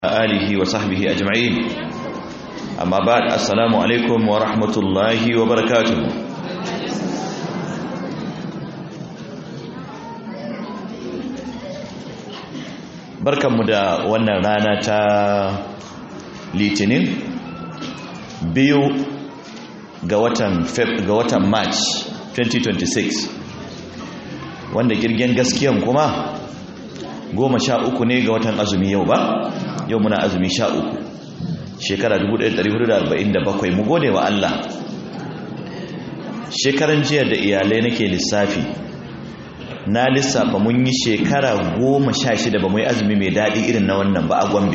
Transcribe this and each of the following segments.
آله وصحبه أجمعين أما بعد السلام عليكم ورحمة الله وبركاته barkanmu da wannan rana ta litinin biyu ga watan ga watan march 2026 wanda girgen gaskiyan kuma goma sha uku ne ga watan azumi yau ba yau muna azumi sha uku shekara 1447 mu gode wa Allah shekaran jiya da iyalai nake lissafi na lissafa mun yi shekara goma sha shida ba mu yi azumi mai daɗi irin na wannan ba a gombe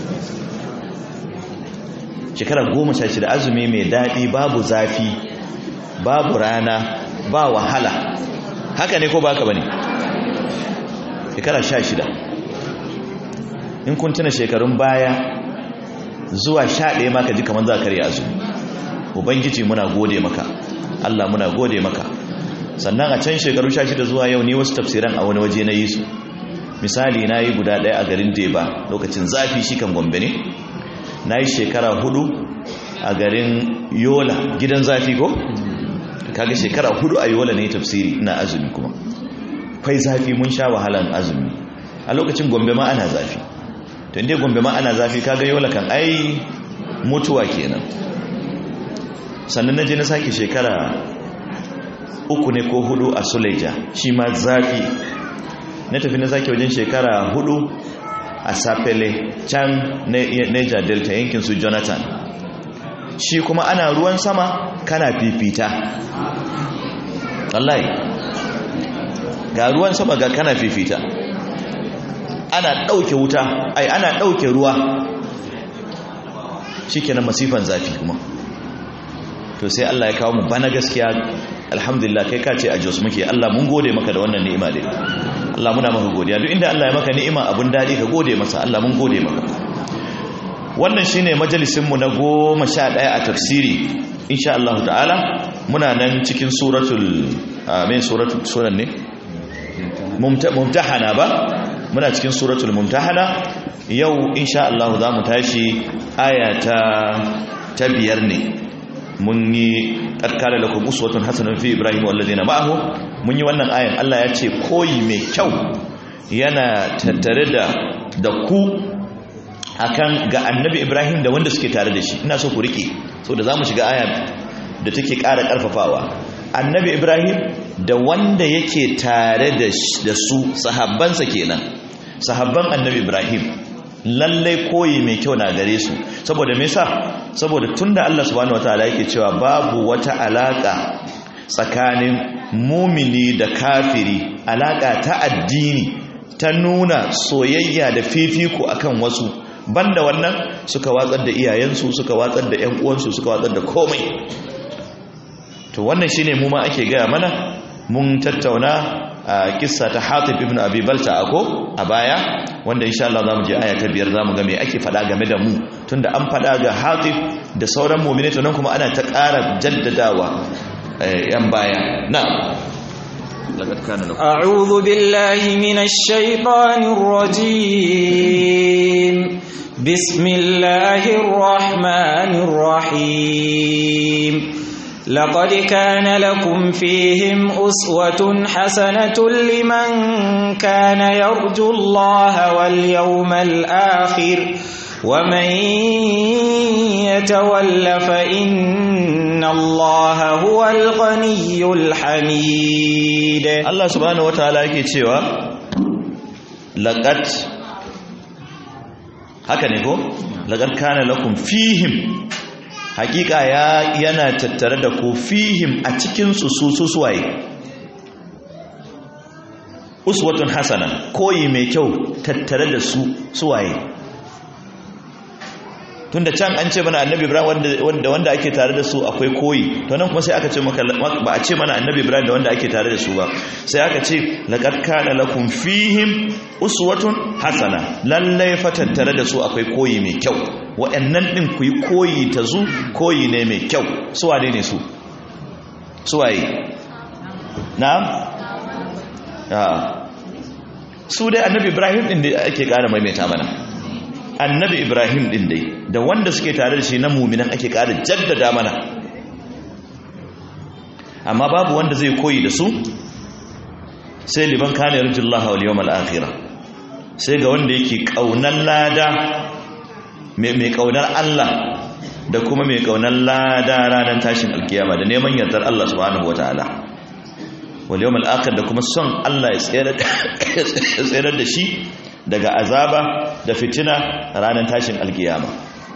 shekara goma sha shida azumi mai daɗi babu zafi babu rana ba wahala haka ne ko ba ka ba ne shekara sha shida in kun tuna shekarun baya zuwa sha ɗaya maka ji kamar za ka karya azumi ubangiji muna gode maka allah muna gode maka sannan a can shekaru sha shida zuwa yau ne wasu tafsiran a wani waje na yi su misali na yi guda ɗaya a garin deba lokacin zafi shi kan gombe ne na yi shekara hudu a garin yola gidan zafi ko kaga shekara hudu a yola ne tafsiri ina azumi kuma kwai zafi mun sha wahalan azumi a lokacin gombe ma ana zafi to inda gombe ma ana zafi kaga yola kan ai mutuwa kenan sannan na je na sake shekara uku ne ko hudu a suleja shi ma zafi na tafi na sake wajen shekara hudu a sapele can niger delta yankin su jonathan shi kuma ana ruwan sama kana fifita wallahi ga ruwan sama ga kana fifita ana ɗauke wuta ai ana ɗauke ruwa shi kenan masifan zafi kuma to sai Allah ya kawo mu bana gaskiya alhamdulillah kai ka ce a jos muke Allah mun gode maka da wannan ni'ima dai Allah muna maka godiya duk inda Allah ya maka ni'ima abun dadi ka gode masa Allah mun gode maka wannan shine majalisin mu na 11 a tafsiri insha Allah ta'ala muna nan cikin suratul amin suratul suran ne mumtahana ba muna cikin suratul mumtahana yau insha Allah za mu tashi aya ta ta biyar ne mun yi karkara da kuma uswatun hasanun fi ibrahim wallazina ma'ahu mun yi wannan ayan Allah ya ce koyi mai kyau yana tattare da da ku akan ga annabi ibrahim da wanda suke tare da shi ina so ku rike so da zamu shiga aya da take ƙara ƙarfafawa annabi ibrahim da wanda yake tare da su sahabbansa kenan sahabban annabi ibrahim lallai koyi mai kyau na gare su saboda me yasa saboda tunda Allah subhanahu wataala yake cewa babu wata alaka tsakanin mumini da kafiri alaka ta addini ta nuna soyayya da fifiko akan wasu banda wannan suka watsar da iyayensu suka watsar da ƴan uwansu suka watsar da komai to wannan shine mu ma ake gaya mana mun tattauna a kissa ta Hatib ibn Abi Balta ako a baya wanda insha Allah zamu je aya ta biyar zamu ga me ake fada game da mu tunda an fada ga Hatib da sauran mu'mini to nan kuma ana ta ƙara jaddadawa yan baya na'am أعوذ بالله من الشيطان الرجيم بسم الله الرحمن الرحيم لقد كان لكم فيهم أسوة حسنة لمن كان يرجو الله واليوم الآخر ومن يتول فإن الله هو الغني الحميد الله سبحانه وتعالى yake cewa laqad haka ne ko laqad kana lakum fihim hakika ya yana tattare da ku fihim a cikin su su su suwaye uswatun hasana koyi mai kyau tattare da su suwaye tunda can an ce mana annabi ibrahim wanda wanda ake tare da su akwai koyi to nan kuma sai aka ce maka ba a ce mana annabi ibrahim da wanda ake tare da su ba sai aka ce laqad kana lakum fihim uswatun hasana lallai fa tattare da su akwai koyi mai kyau wa'annan ɗin ku yi koyi ta zu koyi ne mai kyau suwaye ne su suwaye na? su dai annabi ibrahim ɗin da ake ƙara maimaita mana annabi ibrahim din dai da wanda suke tare da shi na muminan ake ƙara jaddada mana amma babu wanda zai koyi da su sai liban kana yarjullaha wal yawmal akhirah sai ga wanda yake kaunar lada mai kaunar Allah da kuma mai kaunar lada ranar tashin alkiyama da neman yardar Allah subhanahu wataala wal yawmal akhir da kuma son Allah ya tsayar da shi daga azaba da fitina ranar tashin alkiyama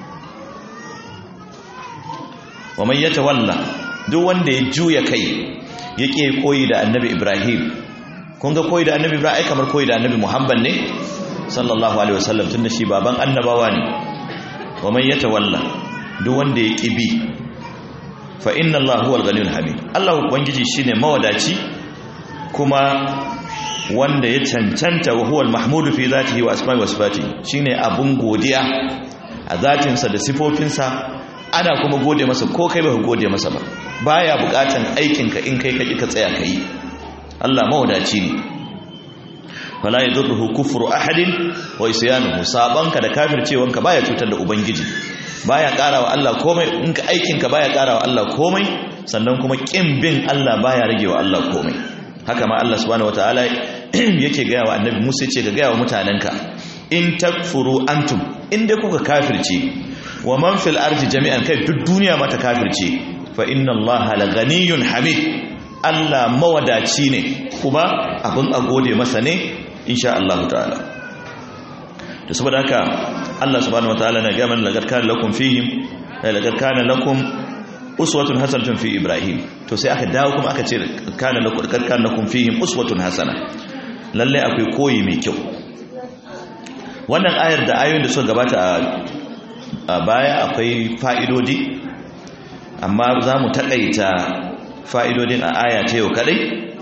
wa man yatawalla duk wanda ya juya kai yake koyi da annabi Ibrahim kun ga koyi da annabi Ibrahim kamar koyi da annabi Muhammad ne sallallahu alaihi wasallam tunda shi baban annabawa ne wa man yatawalla duk wanda ya kibi fa inna Allah huwal ghaniyul hamid Allah ubangiji shine mawadaci kuma wanda ya cancanta wa huwal mahmudu fi zatihi wa asma'i wa sifatihi shine abun godiya a zatinsa da sifofinsa ana kuma gode masa ko kai ba gode masa ba baya bukatan aikinka in kai kaji ka tsaya kai Allah mawadaci ne wala yadurruhu kufru ahadin wa isyanuhu sabanka da kafircewanka baya cutar da ubangiji baya karawa Allah komai in ka aikinka baya karawa Allah komai sannan kuma kin bin Allah baya ragewa Allah komai haka ma Allah subhanahu wataala yake gaya wa annabi Musa ce ga gaya wa mutanenka in takfuru antum inda kuka kafirce wa man fil ardi jami'an kai duk duniya ma ta kafirce fa inna allaha la ghaniyyun hamid Allah mawadaci ne kuma abin a gode masa ne insha Allah ta'ala to saboda haka Allah subhanahu wataala na gaya mana laqad kana lakum fihim laqad kana lakum uswatun hasanatun fi ibrahim to sai aka dawo kuma aka ce kana lakum laqad kana lakum fihim uswatun hasana lalle akwai koyi mai kyau wannan ayar da ayoyin da suka gabata a baya akwai fa'idodi amma za mu taƙaita fa'idodin a aya ta yau kaɗai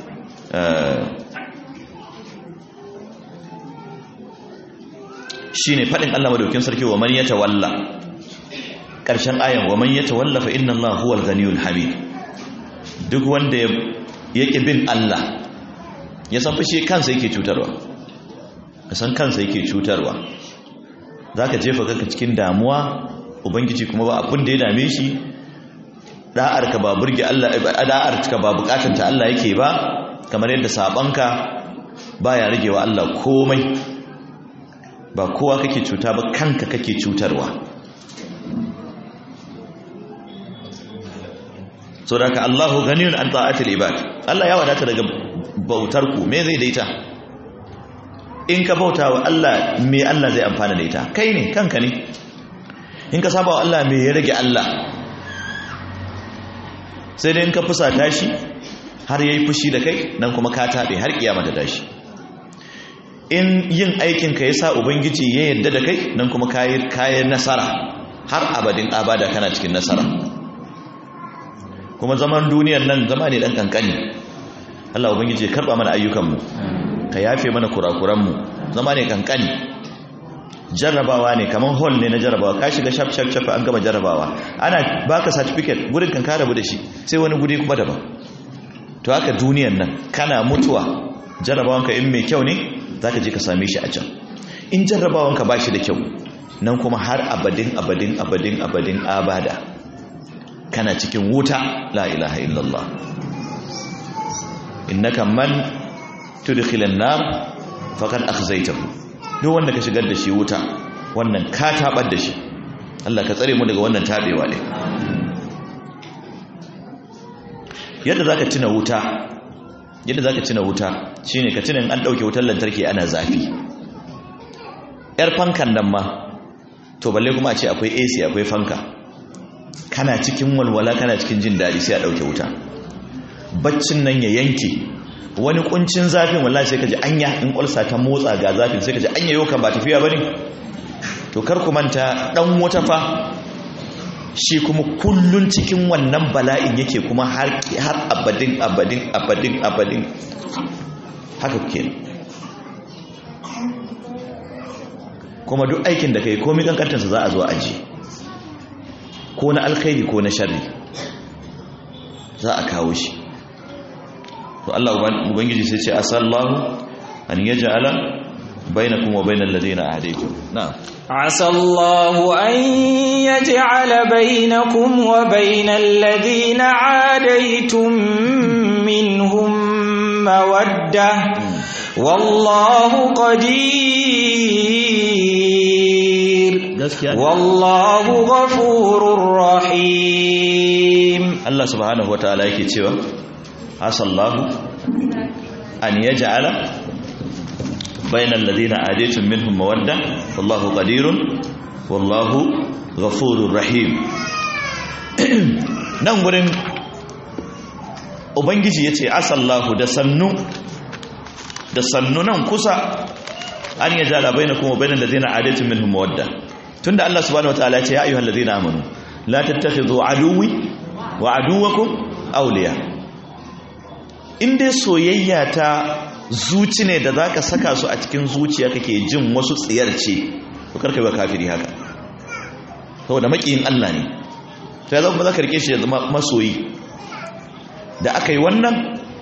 shi ne faɗin Allah madaukin sarki wa man ya tawalla ƙarshen ayan wa man ya tawalla fa inna Allah huwal ganiyul hamid duk wanda ya ƙi bin Allah ya san fashe kansa yake cutarwa ka san kansa yake cutarwa za ka jefa kanka cikin damuwa ubangiji kuma ba abin da ya dame shi da'arka ba burge Allah da'arka ba bukatanta Allah yake ba kamar yadda sabanka baya ragewa Allah komai ba kowa kake cuta ba kanka kake cutarwa so da ka Allahu ganiyun an ta'atil ibad Allah ya wadata daga bautar ku me zai daita in ka bauta wa Allah me Allah zai amfana da ita kai ne kanka ne in ka saba wa Allah me ya rage Allah sai dai in ka fusata shi har yayi fushi da kai nan kuma ka tabe har kiyama ta tashi in yin aikin ka yasa ubangiji ya yarda da kai nan kuma kayi kayan nasara har abadin abada kana cikin nasara kuma zaman duniyar nan zama ne dan kankani Allah ubangiji ya karba mana ayyukanmu ka yafe mana kurakuranmu zama ne kankani jarrabawa ne kamar hall ne na jarrabawa ka shiga shaf shaf shaf an gama jarrabawa ana baka certificate gurin kan ka rabu da shi sai wani guri kuma daban to haka duniyar nan kana mutuwa jarrabawanka in mai kyau ne zaka je ka same shi a can in jarrabawanka ba shi da kyau nan kuma har abadin abadin abadin abadin abada kana cikin wuta la ilaha illallah innaka man tudkhilan nar faqad akhzaytahu duk wanda ka shigar da shi wuta wannan ka tabar da shi Allah ka tsare mu daga wannan tabewa ne yadda zaka tuna wuta yadda zaka tuna wuta shine ka tuna in an dauke wutar lantarki ana zafi yar fankan nan ma to balle kuma a ce akwai AC akwai fanka kana cikin walwala kana cikin jin dadi sai a dauke wuta baccin nan ya yanke wani kuncin zafin wallahi sai kaji anya in kulsa ta motsa ga zafin sai kaji anya yau kan ba tafiya bane to kar ku manta dan wata fa shi kuma kullun cikin wannan bala'in yake kuma har har abadin abadin abadin abadin haka kuke kuma duk aikin da kai komai kankantarsa za a zo aji ko na alkhairi ko na sharri za a kawo shi to Allah ubangiji sai ce asallahu an yaj'ala bainakum wa bainal ladina adaytum na'am عسى الله أن يجعل بينكم وبين الذين عاديتم منهم مودة والله قدير والله غفور رحيم Allah subhanahu wataala yake cewa asallahu an yaj'ala bainal ladina adaytum minhum mawadda wallahu qadirun wallahu ghafurur rahim nan gurin ubangiji yace asallahu da sannu da sannu nan kusa an yaj'ala bainakum wa bainal ladina adaytum minhum mawadda tunda Allah subhanahu wataala yace ya ayyuhal ladina amanu la tattakhidhu aduwwi wa aduwakum awliya in dai soyayya ta zuci ne da zaka saka su a cikin zuciya kake jin wasu tsiyar ce to karka ba kafiri haka saboda makiyin Allah ne to ya zama za ka rike shi ya zama masoyi da aka yi wannan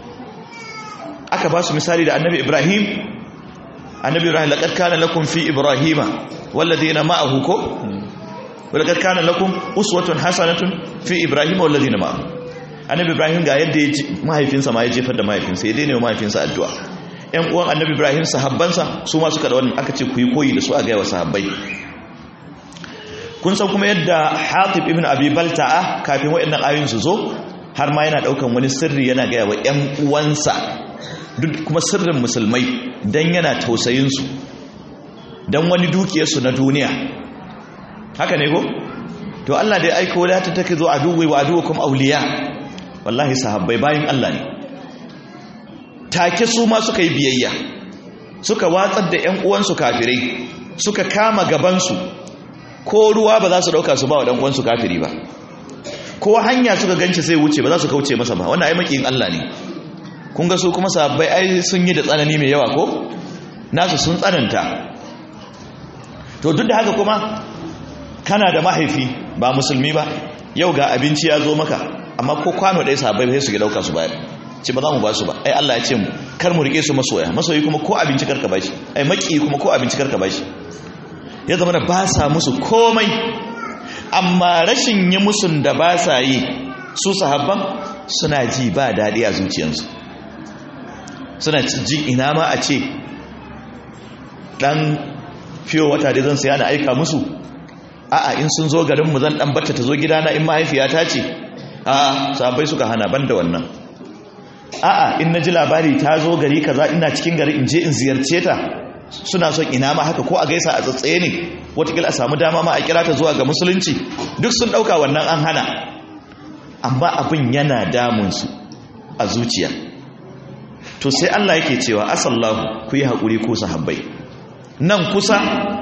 aka ba su misali da annabi Ibrahim annabi Ibrahim laqad kana lakum fi ibrahima walladheena ma'ahu ko ولقد كان لكم uswatun hasanatun fi ibrahim wal ladina ma annabi ibrahim ga yadda ya mahaifinsa ma ya jefar da mahaifinsa ya daina mahaifinsa addu'a ƴan uwan annabi ibrahim sahabbansa su ma suka da wannan aka ce ku yi koyi da su a ga wa sahabbai kun san kuma yadda hatib ibn abi balta'a kafin wayannan ayoyin su zo har ma yana daukan wani sirri yana ga wa ƴan uwansa duk kuma sirrin musulmai dan yana tausayin su dan wani dukiyarsu na duniya haka ne ko to Allah dai aiko la ta take zo aduwi wa aduwakum awliya wallahi sahabbai bayin Allah ne take su ma suka yi biyayya suka watsar da ƴan uwansu kafirai suka kama gaban su ko ruwa ba za su dauka su ba wa dan uwansu kafiri ba ko hanya suka ganci sai wuce ba za su kauce masa ba wannan ai makiyin Allah ne kun ga su kuma sahabbai ai sun yi da tsanani mai yawa ko nasu sun tsananta to duk da haka kuma kana da mahaifi ba musulmi ba yau ga abinci ya zo maka amma ko kwano ɗaya sahabbai sai su ga dauka su bayar ce ba za mu ba su ba ai Allah ya ce mu kar mu rike su masoya masoyi kuma ko abinci karka bashi ai maki kuma ko abinci karka bashi ya zama da ba sa musu komai amma rashin yi musun da ba sa yi su sahabban suna ji ba daɗi a zuciyarsu suna ji ina ma a ce ɗan fiye wata da zan saya na aika musu a'a in sun zo garinmu zan dan batta ta zo gidana in mahaifiyata ce a'a sahabbai suka hana banda wannan a'a in naji labari ta zo gari kaza ina cikin gari in je in ziyarce ta suna son ina ma haka ko a gaisa a tsatsaye ne watakila a samu dama ma a kira ta zuwa ga musulunci duk sun dauka wannan an hana amma abin yana damun su a zuciya to sai Allah yake cewa asallahu ku yi haƙuri ko sahabbai nan kusa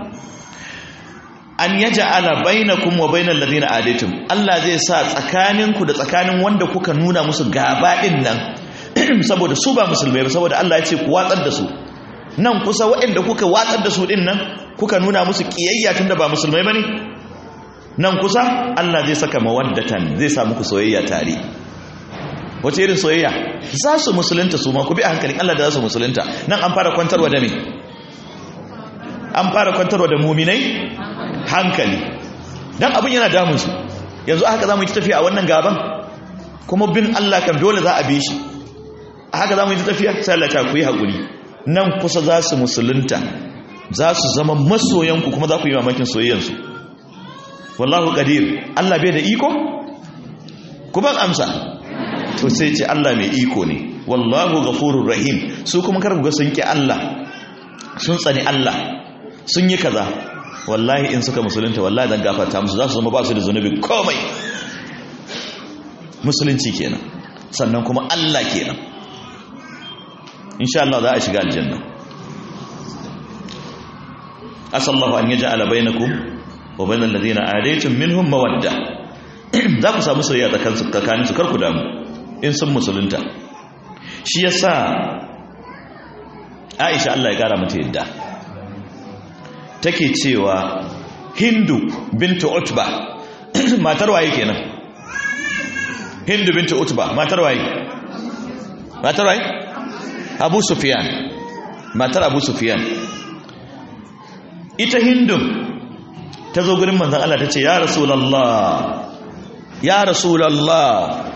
an yaj'ala bainakum wa bainal ladina adaitum Allah zai sa tsakaninku da tsakanin wanda kuka nuna musu gaba din nan saboda su ba musulmai ba saboda Allah ya ce ku watsar da su nan kusa waɗanda kuka watsar da su din nan kuka nuna musu kiyayya tunda ba musulmai bane nan kusa Allah zai saka mawaddatan zai sa muku soyayya tare wace irin soyayya za su musulunta su ma ku bi a hankalin Allah da za su musulunta nan an fara kwantarwa da me an fara kwantarwa da muminai hankali dan abin yana damun su yanzu haka zamu yi tafiya a wannan gaban kuma bin Allah kan dole za a bi shi haka zamu yi tafiya sai Allah ta ku yi hakuri nan kusa za su musulunta za su zama masoyanku kuma za ku yi mamakin soyayyansu wallahu qadir Allah bai da iko ku ban amsa to sai ce Allah mai iko ne wallahu ghafurur rahim su kuma kar ku ga sun ki Allah sun tsani Allah sun yi kaza wallahi in suka musulunta wallahi dan gafarta musu za su zama ba su da zunubi komai musulunci kenan sannan kuma Allah kenan insha Allah za a shiga aljanna asallahu an yaj'ala bainakum wa bainal ladina adaytum minhum mawadda za ku samu soyayya tsakanin su karku damu in sun musulunta shi yasa Aisha Allah ya kara mata yadda take cewa Hindu bintu Utba matar waye kenan Hindu bintu Utba matar waye matar waye Abu Sufyan matar Abu Sufyan ita hindun ta zo gurin manzan Allah ta ce ya rasulallah ya rasulallah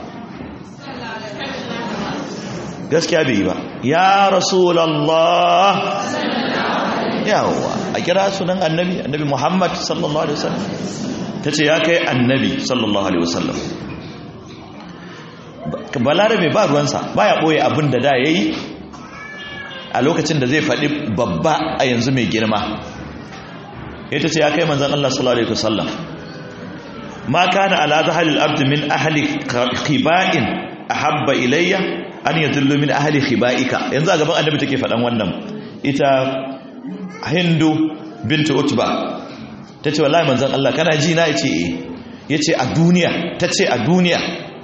gaskiya bai yi ba ya rasulallah yawa a kira sunan annabi annabi muhammad sallallahu alaihi wasallam ta ce ya kai annabi sallallahu alaihi wasallam balarabe ba ruwansa ba ya ɓoye abin da da ya yi a lokacin da zai faɗi babba a yanzu mai girma ita ce ya kai manzan Allah sallallahu alaihi wasallam ma kana ala zahalil abd min ahli khiba'in ahabba ilayya an yadullu min ahli khiba'ika yanzu a gaban annabi take faɗan wannan ita hindu bintu utba tace wallahi manzan Allah kana ji na yace eh yace a duniya tace a duniya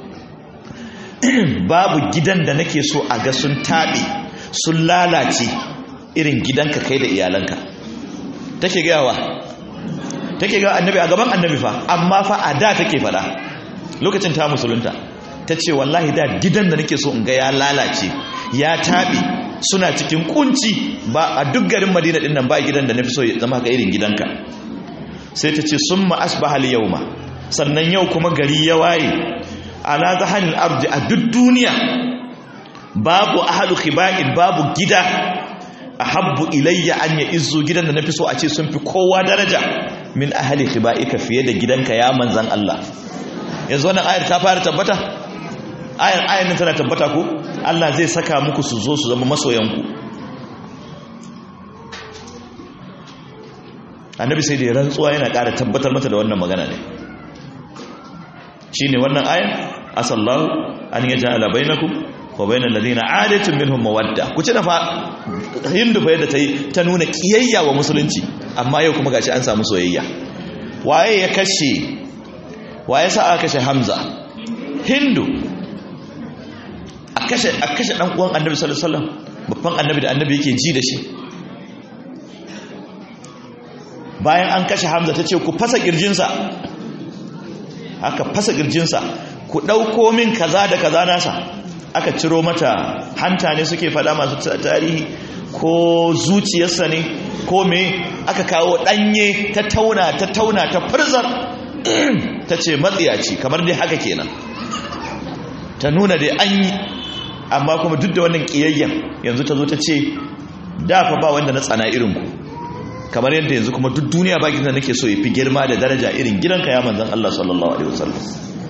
babu gidan da nake so a ga sun taɓe sun lalace irin gidanka kai da iyalanka take gawa take gawa annabi a gaban annabi fa amma fa a da take fada lokacin ta musulunta ta ce wallahi da gidan da nake so in ga ya lalace ya taɓe suna cikin kunci ba a duk garin madina din nan ba gidan da nafi so ya zama ga irin gidanka sai ta ce summa asbaha al-yawma sannan yau kuma gari ya waye ala zahanil ardi a duk duniya babu ahlu khiba'in babu gida ahabbu ilayya an ya izzu gidan da nafi so a ce sun fi kowa daraja min ahli khiba'ika fiye da gidanka ya manzan Allah yanzu wannan ayar ta fara tabbata ayar ayar nan tana tabbata ko Allah zai saka muku su zo su zama masoyanku annabi sai da ya rantsuwa yana ƙara tabbatar mata da wannan magana ne shine wannan ayar asallahu an yaj'ala bainakum wa bainal ladina adatun minhum mawadda ku ci da fa hindu fa yadda tayi ta nuna kiyayya wa musulunci amma yau kuma gashi an samu soyayya waye ya kashe waye sa aka kashe hamza hindu a kashe a kashe dan uwan annabi sallallahu alaihi wasallam babban annabi da annabi yake ji da shi bayan an kashe hamza tace ku fasa kirjinsa aka fasa kirjinsa ku ɗauko min kaza da kaza nasa aka ciro mata hanta ne suke fada masu tarihi ko zuciyarsa ne ko me aka kawo ɗanye ta tauna ta tauna ta furzar ta ce matsiyaci kamar dai haka kenan ta nuna dai an yi amma kuma duk da wannan ƙiyayyen yanzu ta zo ta ce dafa ba wanda na tsana irinku kamar yadda yanzu kuma duk duniya ba gidan nake so ya fi girma da daraja irin gidanka ya manzan Allah sallallahu alaihi wasallam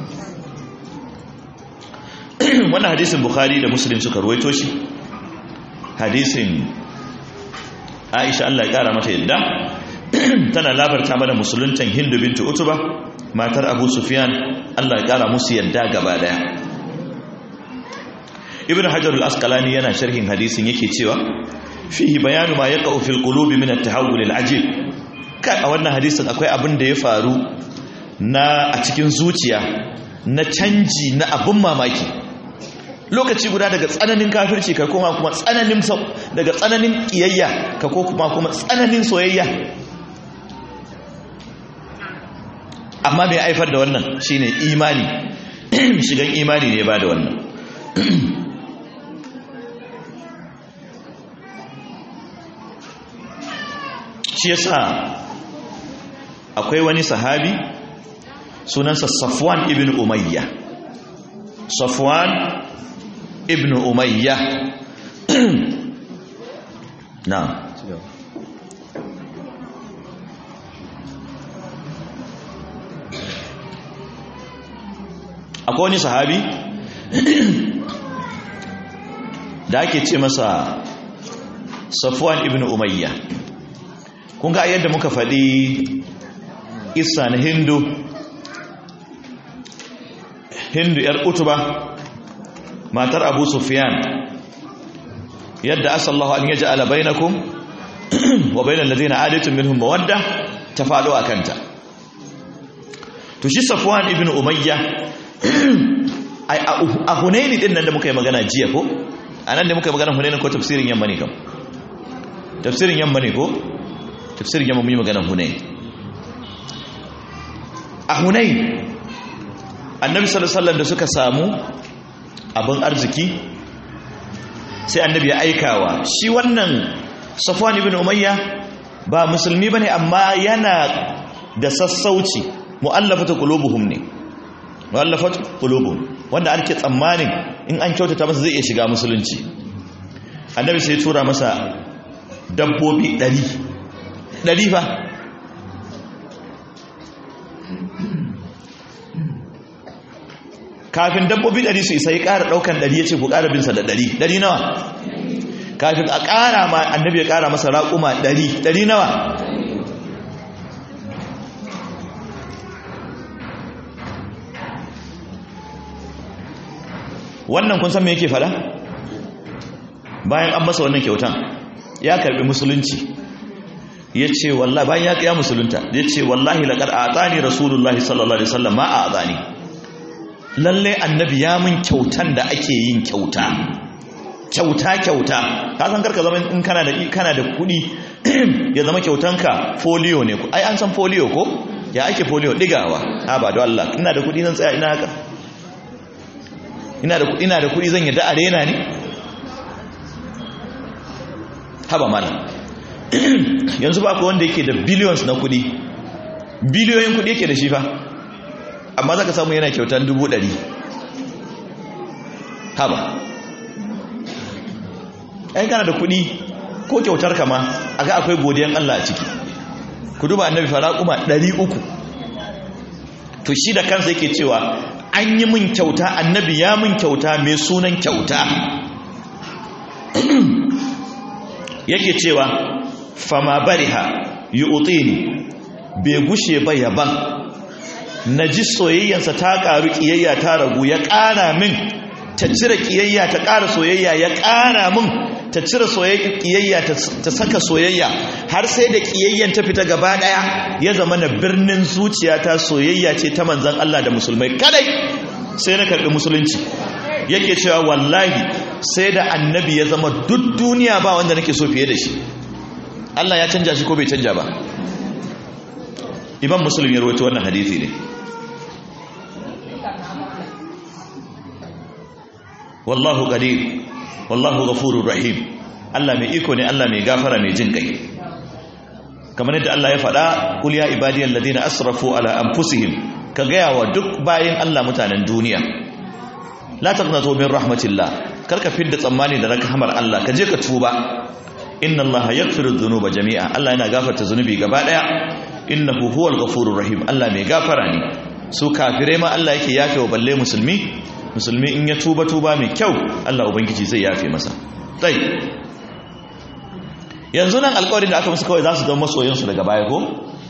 wannan hadisin bukhari da muslim suka ruwaito shi hadisin aisha Allah ya kara mata yadda tana labarta mana musuluntan hindu bintu utuba matar abu sufyan Allah ya kara musu yadda gaba daya ibn hajar al-asqalani yana sharhin hadisin yake cewa fihi bayanu ma yaqa'u fil qulubi min at-tahawul al-ajib kai a wannan hadisin akwai abin da ya faru na a cikin zuciya na canji na abin mamaki lokaci guda daga tsananin kafirci ka koma kuma tsananin daga tsananin kiyayya ka ko kuma kuma tsananin soyayya amma mai haifar da wannan shine imani shigan imani ne ba da wannan shi yasa akwai wani sahabi sunansa safwan ibn umayya safwan ibn umayya na akwai wani sahabi da ake ce masa safwan ibn umayya kun ga yadda muka faɗi isa na hindu hindu yar utuba matar abu sufyan yadda asallahu an yaji ala bainakum wa bainal ladina adatun minhum mawadda ta faɗo a kanta to shi safwan ibn umayya a hunaini din nan da muka yi magana jiya ko a nan da muka yi magana hunaini ko tafsirin yamma ne kam tafsirin yamma ne ko tafsirin yamma mun yi magana hunaini a hunaini annabi sallallahu da suka samu abin arziki sai annabi ya aikawa shi wannan safwan ibn umayya ba musulmi bane amma yana da sassauci mu'allafatu qulubuhum ne mu'allafatu qulubuhum wanda ake tsammanin in an kyautata masa zai iya shiga musulunci annabi sai tura masa dabbobi 100 100 fa kafin dabbobi 100 su isa ya ƙara ɗaukan 100 ya ce ku ƙara binsa da 100 100 nawa kafin a ƙara ma annabi ya ƙara masa raƙuma 100 100 nawa wannan kun san me yake fada bayan an masa wannan kyautan ya karbi musulunci ya ce wallahi bayan ya kiya musulunta ya ce wallahi laƙar a tsani rasulullahi sallallahu alaihi wasallam ma a tsani lalle annabi ya mun kyautan da ake yin kyauta kyauta kyauta ka san karka zama in kana da kana da kuɗi ya zama kyautanka folio ne ai an san folio ko ya ake folio digawa ha ba da Allah ina da kuɗi zan tsaya ina haka ina da kuɗi ina da kuɗi zan yadda arena ne haba mana yanzu ba ku wanda yake da billions na kuɗi biliyoyin kuɗi yake da shi fa amma za ka samu yana kyautan dubu ɗari haba ai kana da kuɗi ko kyautar kama a ga akwai godiyan Allah a ciki ku duba annabi fara kuma ɗari uku to shi da kansa yake cewa an yi min kyauta annabi ya min kyauta mai sunan kyauta yake cewa fama bariha yi utini bai gushe ba yaban na ji soyayyansa ta ƙaru ƙiyayya ta ragu ya ƙara min ta cire ƙiyayya ta ƙara soyayya ya ƙara min ta cire ƙiyayya ta saka soyayya har sai da ƙiyayyan ta fita gaba ɗaya ya zama na birnin zuciya ta soyayya ce ta manzan Allah da musulmai kadai sai na karɓi musulunci yake cewa wallahi sai da annabi ya zama duk duniya ba wanda nake so fiye da shi Allah ya canja shi ko bai canja ba imam muslim ya rawaito wannan hadisi ne wallahu qadir wallahu ghafurur rahim Allah mai iko ne Allah mai gafara mai jin kai kamar yadda Allah ya faɗa kul ya ibadiyal ladina asrafu ala anfusihim ka gaya wa duk bayin Allah mutanen duniya la taqnatu min rahmatillah karka fidda tsammani da rahmar Allah ka je ka tuba inna Allah yaghfiru dhunuba jami'a Allah yana gafarta zunubi gaba daya innahu huwal ghafurur rahim Allah mai gafara ne su kafirai ma Allah yake yafe wa balle musulmi musulmi in ya tuba tuba mai kyau Allah ubangiji zai yafe masa tai yanzu nan alƙawarin da aka musu kawai za su zama masoyansu daga baya ko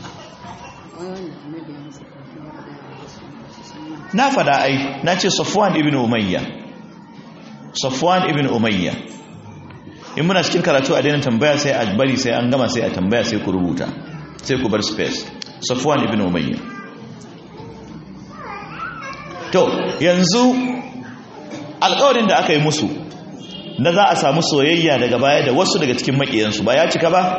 na fada ai na ce safwan ibn umayya safwan ibn umayya in muna cikin karatu a daina tambaya sai a bari sai an gama sai a tambaya sai ku rubuta sai ku bar space safwan ibn umayya to yanzu alƙawarin da aka yi musu na za a samu soyayya daga baya da wasu daga cikin maƙiyansu ba ya cika ba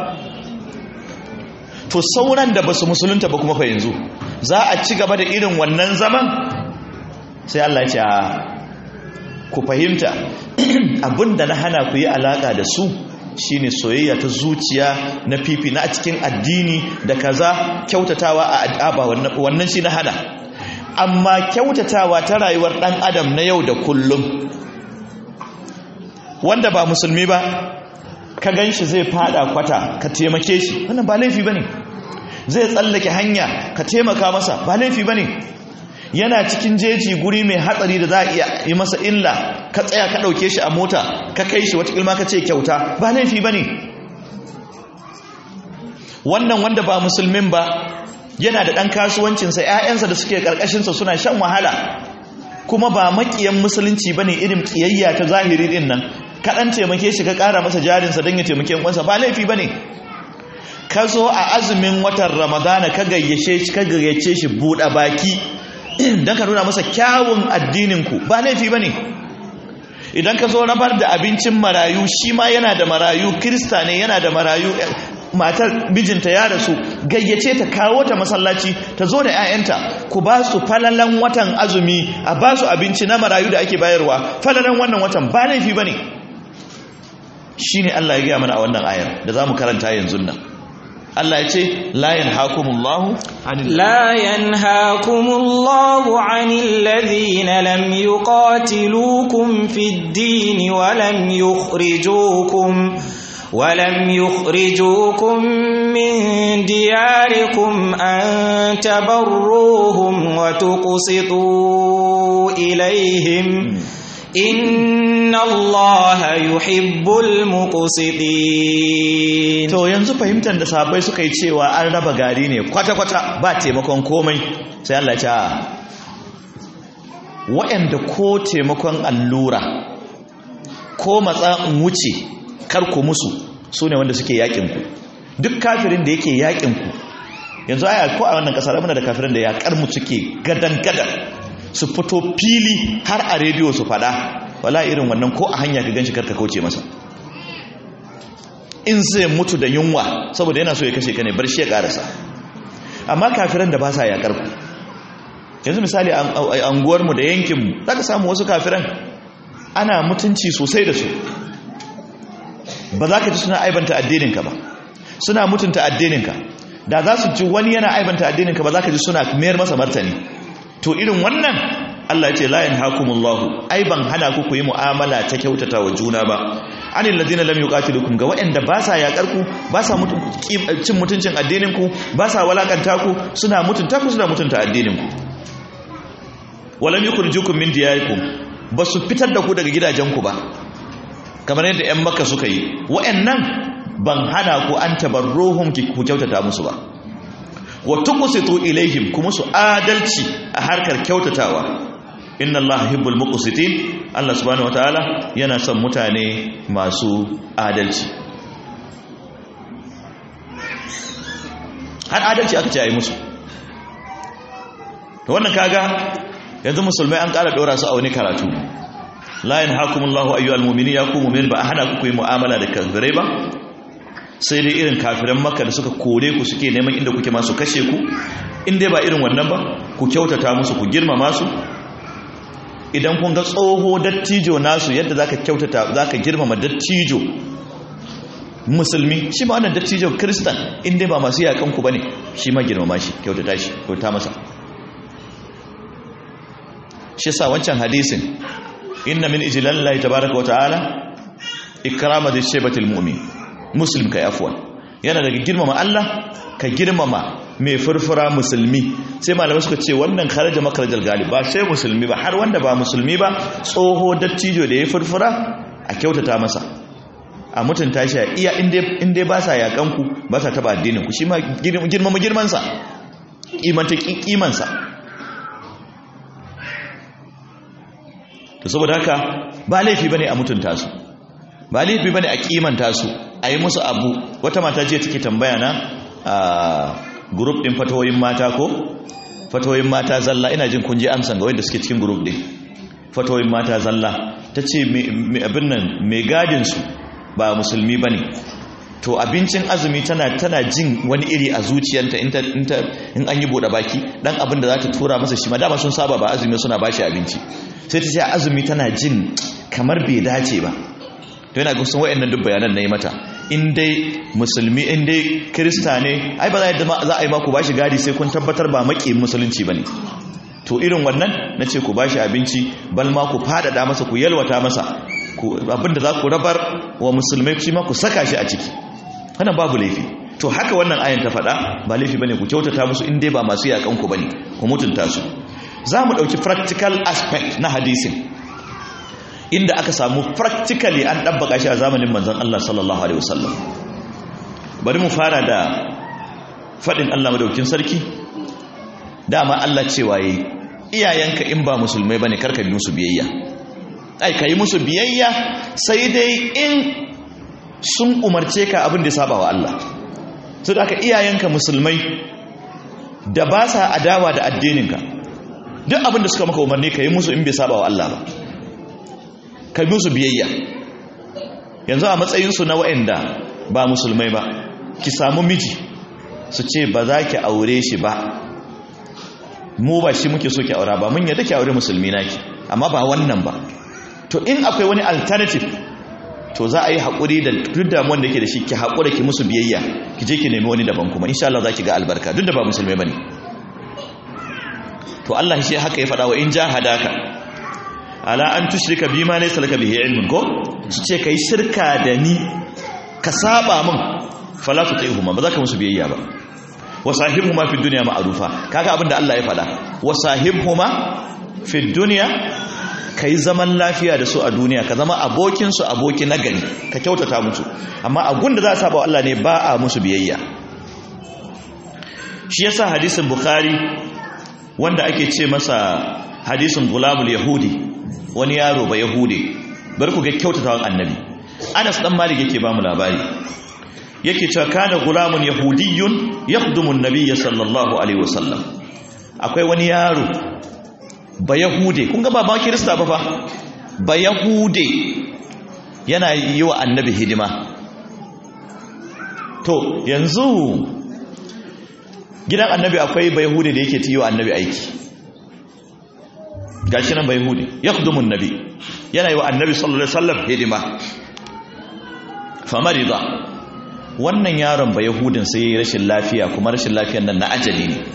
to sauran da ba su musulunta ba kuma fa yanzu za a ci gaba da irin wannan zaman sai Allah ya ce a ku fahimta abinda na hana ku yi alaka da su shine soyayya ta zuciya na fifi na cikin addini da kaza kyautatawa a adaba wannan shi na hana amma kyautatawa ta rayuwar dan adam na yau da kullum wanda ba musulmi ba ka ganshi zai fada kwata ka taimake shi wannan ba laifi bane zai tsallake hanya ka taimaka masa ba laifi bane yana cikin jeji guri mai hatsari da za a iya yi masa illa ka tsaya ka ɗauke shi a mota ka kai shi wata ilma ka ce kyauta ba laifi ba ne wannan wanda ba musulmin ba yana da ɗan kasuwancinsa ‘ya'yansa da suke ƙarƙashinsa suna shan wahala kuma ba maƙiyan musulunci ba ne irin ƙiyayya ta zahiri ɗin nan kaɗan taimake shi ka ƙara masa jarinsa don ya taimake kwansa ba laifi ba ne ka zo a azumin watan ramadana ka gayyace shi buɗe baki don ka nuna masa kyawun addininku ba laifi ba ne idan ka zo rabar da abincin marayu shi ma yana da marayu kirista ne yana da marayu matar mijinta ya rasu gayyace ta kawo ta masallaci ta zo da 'ya'yanta ku ba su falalan watan azumi a ba su abinci na marayu da ake bayarwa falalan wannan watan ba laifi ba ne shi ne allah ya gaya mana a wannan ayar da za mu karanta yanzu nan Allah ya ce la yanhakumullahu anil لا ينهاكم الله عن الذين لم يقاتلوكم في الدين ولم يخرجوكم ولم يخرجوكم من دياركم أن تبروهم وتقسطوا إليهم إن الله يحب المقسطين to yanzu fahimtar da sahabbai suka yi cewa an raba gari ne kwata-kwata ba taimakon komai sai Allah ya ce a waɗanda ko taimakon allura ko matsa in wuce kar ku musu su ne wanda suke yakinku duk kafirin da yake yakinku yanzu aya ko a wannan kasar muna da kafirin da yakar mu suke gadan-gadan su fito fili har a rediyo su fada wala irin wannan ko a hanya ka ganshi karka kauce masa in zai mutu da yunwa saboda yana so ya kashe ka ne bar shi ya karasa amma kafiran da ba sa yakar ku yanzu misali a anguwarmu da yankinmu za ka samu wasu kafiran ana mutunci sosai da su ba za ka ji suna aibanta addininka ba suna mutunta addininka da za su ji wani yana aibanta addininka ba za ka ji suna mayar masa martani to irin wannan Allah ya ce la yanhakumullahu ai ban hana ku ku yi mu'amala ta kyautata wa juna ba anil ladina lam yuqatilukum ga waɗanda ba sa yakar ku ba sa cin mutuncin addinin ku ba sa walakanta ku suna mutunta ku suna mutunta addinin ku walam yukhrijukum min diyarikum ba su fitar da ku daga gidajenku ba kamar yadda 'yan maka suka yi wa'annan ban hana ku an tabarruhum ku kyautata musu ba wa tuqsitu ilaihim kuma su adalci a harkar kyautatawa inna allaha yuhibbul muqsitin Allah subhanahu wataala yana son mutane masu adalci har adalci aka ce ayi musu to wannan kaga yanzu musulmai an ƙara ɗora su a wani karatu la yanhakumullahu ayyuhal mu'minin ya ku mu'min ba a hana ku yi mu'amala da kafirai ba sai dai irin kafiran makka da suka kore ku suke neman inda kuke masu kashe ku in dai ba irin wannan ba ku kyautata musu ku girmama su idan kun ga tsoho dattijo nasu yadda zaka kyautata zaka girmama dattijo musulmi shi ma wannan dattijo kristan in dai ba masu yakan ku bane shi ma girmama shi kyautata shi kyauta masa shi sa wancan hadisin inna min ijlalillahi tabaaraka wa ta'ala ikrama da shaybatil mu'min muslim kai afwan yana daga girmama Allah ka girmama mai furfura musulmi sai malamai suka ce wannan kharaja makarajal galib ba sai musulmi ba har wanda ba musulmi ba tsoho dattijo da ya furfura a kyautata masa a mutunta shi a iya inda ba sa yakan ku ba sa taba addinin ku shi ma girmama girmansa kimanta kimansa to saboda haka ba laifi bane a mutunta su ba laifi bane a kimanta su a yi musu abu wata mata je take tambaya na a group din fatawoyin mata ko fatawoyin mata zalla ina jin kun je amsan ga wanda suke cikin group din fatawoyin mata zalla tace abin nan mai gadin su ba musulmi bane to abincin azumi tana tana jin wani iri a zuciyarta in in an yi bude baki dan abin da za ta tura masa shi ma dama sun saba ba azumi suna bashi abinci sai ta ce azumi tana jin kamar bai dace ba to yana gusun wayannan duk bayanan nayi mata in dai musulmi in dai krista ne ai ba za a yi maku bashi gadi sai kun tabbatar ba maki musulunci bane to irin wannan nace ku bashi abinci bal ma ku fadada masa ku yalwata masa abinda za ku rabar wa musulmai shi ma ku saka shi a ciki wannan babu laifi to haka wannan ayan ta faɗa ba laifi bane ku kyautata musu in dai ba masu yakan ku bane ku mutunta su za mu ɗauki practical aspect na hadisin inda aka samu practically an ɗabbaka shi a zamanin manzon Allah sallallahu alaihi wasallam bari mu fara da faɗin Allah madaukin sarki dama Allah cewa yi iyayenka in ba musulmai bane karka bi musu biyayya ai ka yi musu biyayya sai dai in sun umarce ka abin da ya saba wa Allah su da aka iyayenka musulmai da ba sa adawa da addininka duk abin da suka maka umarni ka yi musu in bai saba wa Allah ba ka yi musu biyayya yanzu a matsayinsu na wa'anda ba musulmai ba ki samu miji su ce ba za ki aure shi ba mu ba shi muke so ki aura ba mun yadda ki aure musulmi naki amma ba wannan ba to in akwai wani alternative to za a yi haƙuri da duk damuwan da ke da shi ki haƙura ki musu biyayya ki je ki nemi wani daban kuma insha Allah za ki ga albarka duk da ba musulmai bane to Allah shi haka ya faɗa wa in jahadaka ala an tushrika bima laysa laka bihi ilmun ko su ce kai shirka da ni ka saba min fala tuti'huma ba za ka musu biyayya ba wa sahibhuma fi dunya ma'rufa kaga abin da Allah ya faɗa wa sahibhuma fi dunya kai zaman lafiya da su a duniya ka zama abokin su aboki na gari ka kyautata musu amma a gunda za a saba wa Allah ne ba a musu biyayya shi yasa hadisin bukhari wanda ake ce masa hadisin gulamul yahudi wani yaro ba yahudi bar ku ga kyautatawan annabi anas dan malik yake ba mu labari yake cewa kana gulamun yahudiyyun yakhdumu an-nabiy sallallahu alaihi wasallam akwai wani yaro ba yahude kun ga ba ba kirista ba fa ba yahude yana yi wa annabi hidima to yanzu gidan annabi akwai ba yahude da yake yi wa annabi aiki gashi nan ba yahude yakhdumu an-nabi yana yi wa annabi sallallahu alaihi wasallam hidima famarida wannan yaron ba yahudin sai yi rashin lafiya kuma rashin lafiyan nan na ajali ne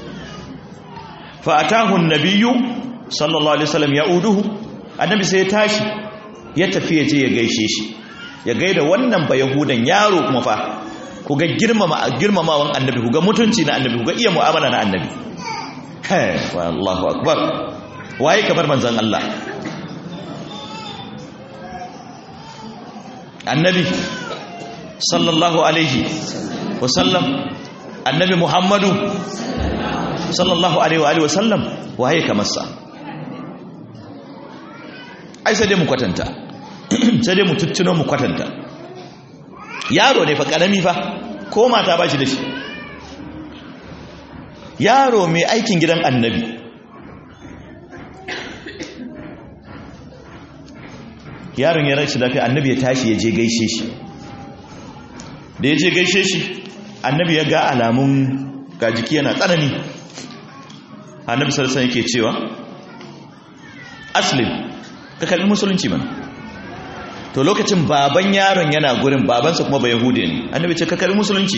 fa atahu an-nabiyyu sallallahu alaihi wasallam ya'uduhu annabi sai ya tashi ya tafi ya je ya gaishe shi ya gaida wannan ba yahudan yaro kuma fa ku ga girmama girmamawan annabi ku ga mutunci na annabi ku ga iya mu'amala na annabi hey wallahu akbar waye kamar manzon Allah annabi sallallahu alaihi wasallam annabi muhammadu sallallahu alaihi wa sallam waye kamar sa ai sai dai mu kwatanta sai dai mu tuttuno mu kwatanta yaro ne fa karami fa ko mata ba shi da shi yaro mai aikin gidan annabi yaron ya rashi lafiya annabi ya tashi ya je gaishe shi da ya je gaishe shi annabi ya ga alamun ga jiki yana tsanani annabi sarasa yake cewa aslim ka kalli musulunci mana to lokacin baban yaron yana gurin babansa kuma ba yahudi ne annabi ce ka kalli musulunci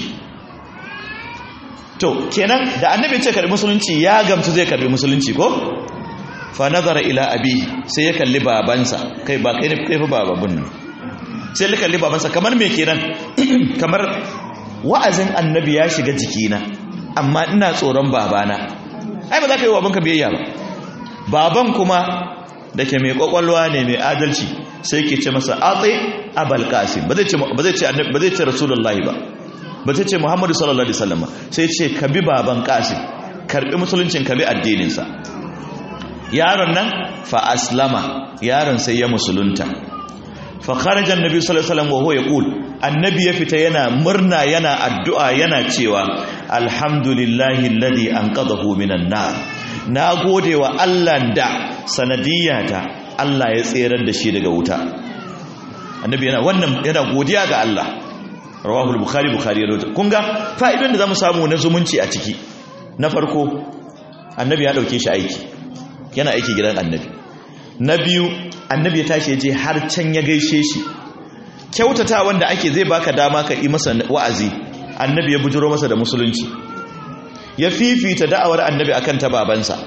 to kenan da annabi ce kalli musulunci ya gamsu zai kalli musulunci ko fa nazara ila abi sai ya kalli babansa kai ba kai ne kai fa bababun nan sai ya kalli babansa kamar me kenan kamar wa'azin annabi ya shiga jikina amma ina tsoron babana ai ba za ka yi wa babanka biyayya ba baban kuma da ke mai kwakwalwa ne mai adalci sai ke ce masa atsi abal qasim ba zai ce ba zai ce annabi ba zai ce rasulullahi ba ba zai ce muhammadu sallallahu alaihi wasallam sai ce ka bi baban qasim karbi musuluncin ka bi addinin sa yaron nan fa aslama yaron sai ya musulunta fa kharaja annabi sallallahu alaihi wasallam wa huwa yaqul annabi ya fita yana murna yana addu'a yana cewa alhamdulillahi alladhi anqadhahu minan nar na gode wa Allah da sanadiyata Allah ya tserar da shi daga wuta annabi yana wannan yana godiya ga Allah rawahu al-bukhari bukhari ya rawaito kun ga fa'idan da zamu samu na zumunci a ciki na farko annabi ya dauke shi aiki yana aiki gidan annabi na biyu annabi ya tashi ya je har can ya gaishe shi kyautata wanda ake zai baka dama ka yi masa wa'azi annabi ya bujuro masa da musulunci ya fifita da'awar annabi akan ta babansa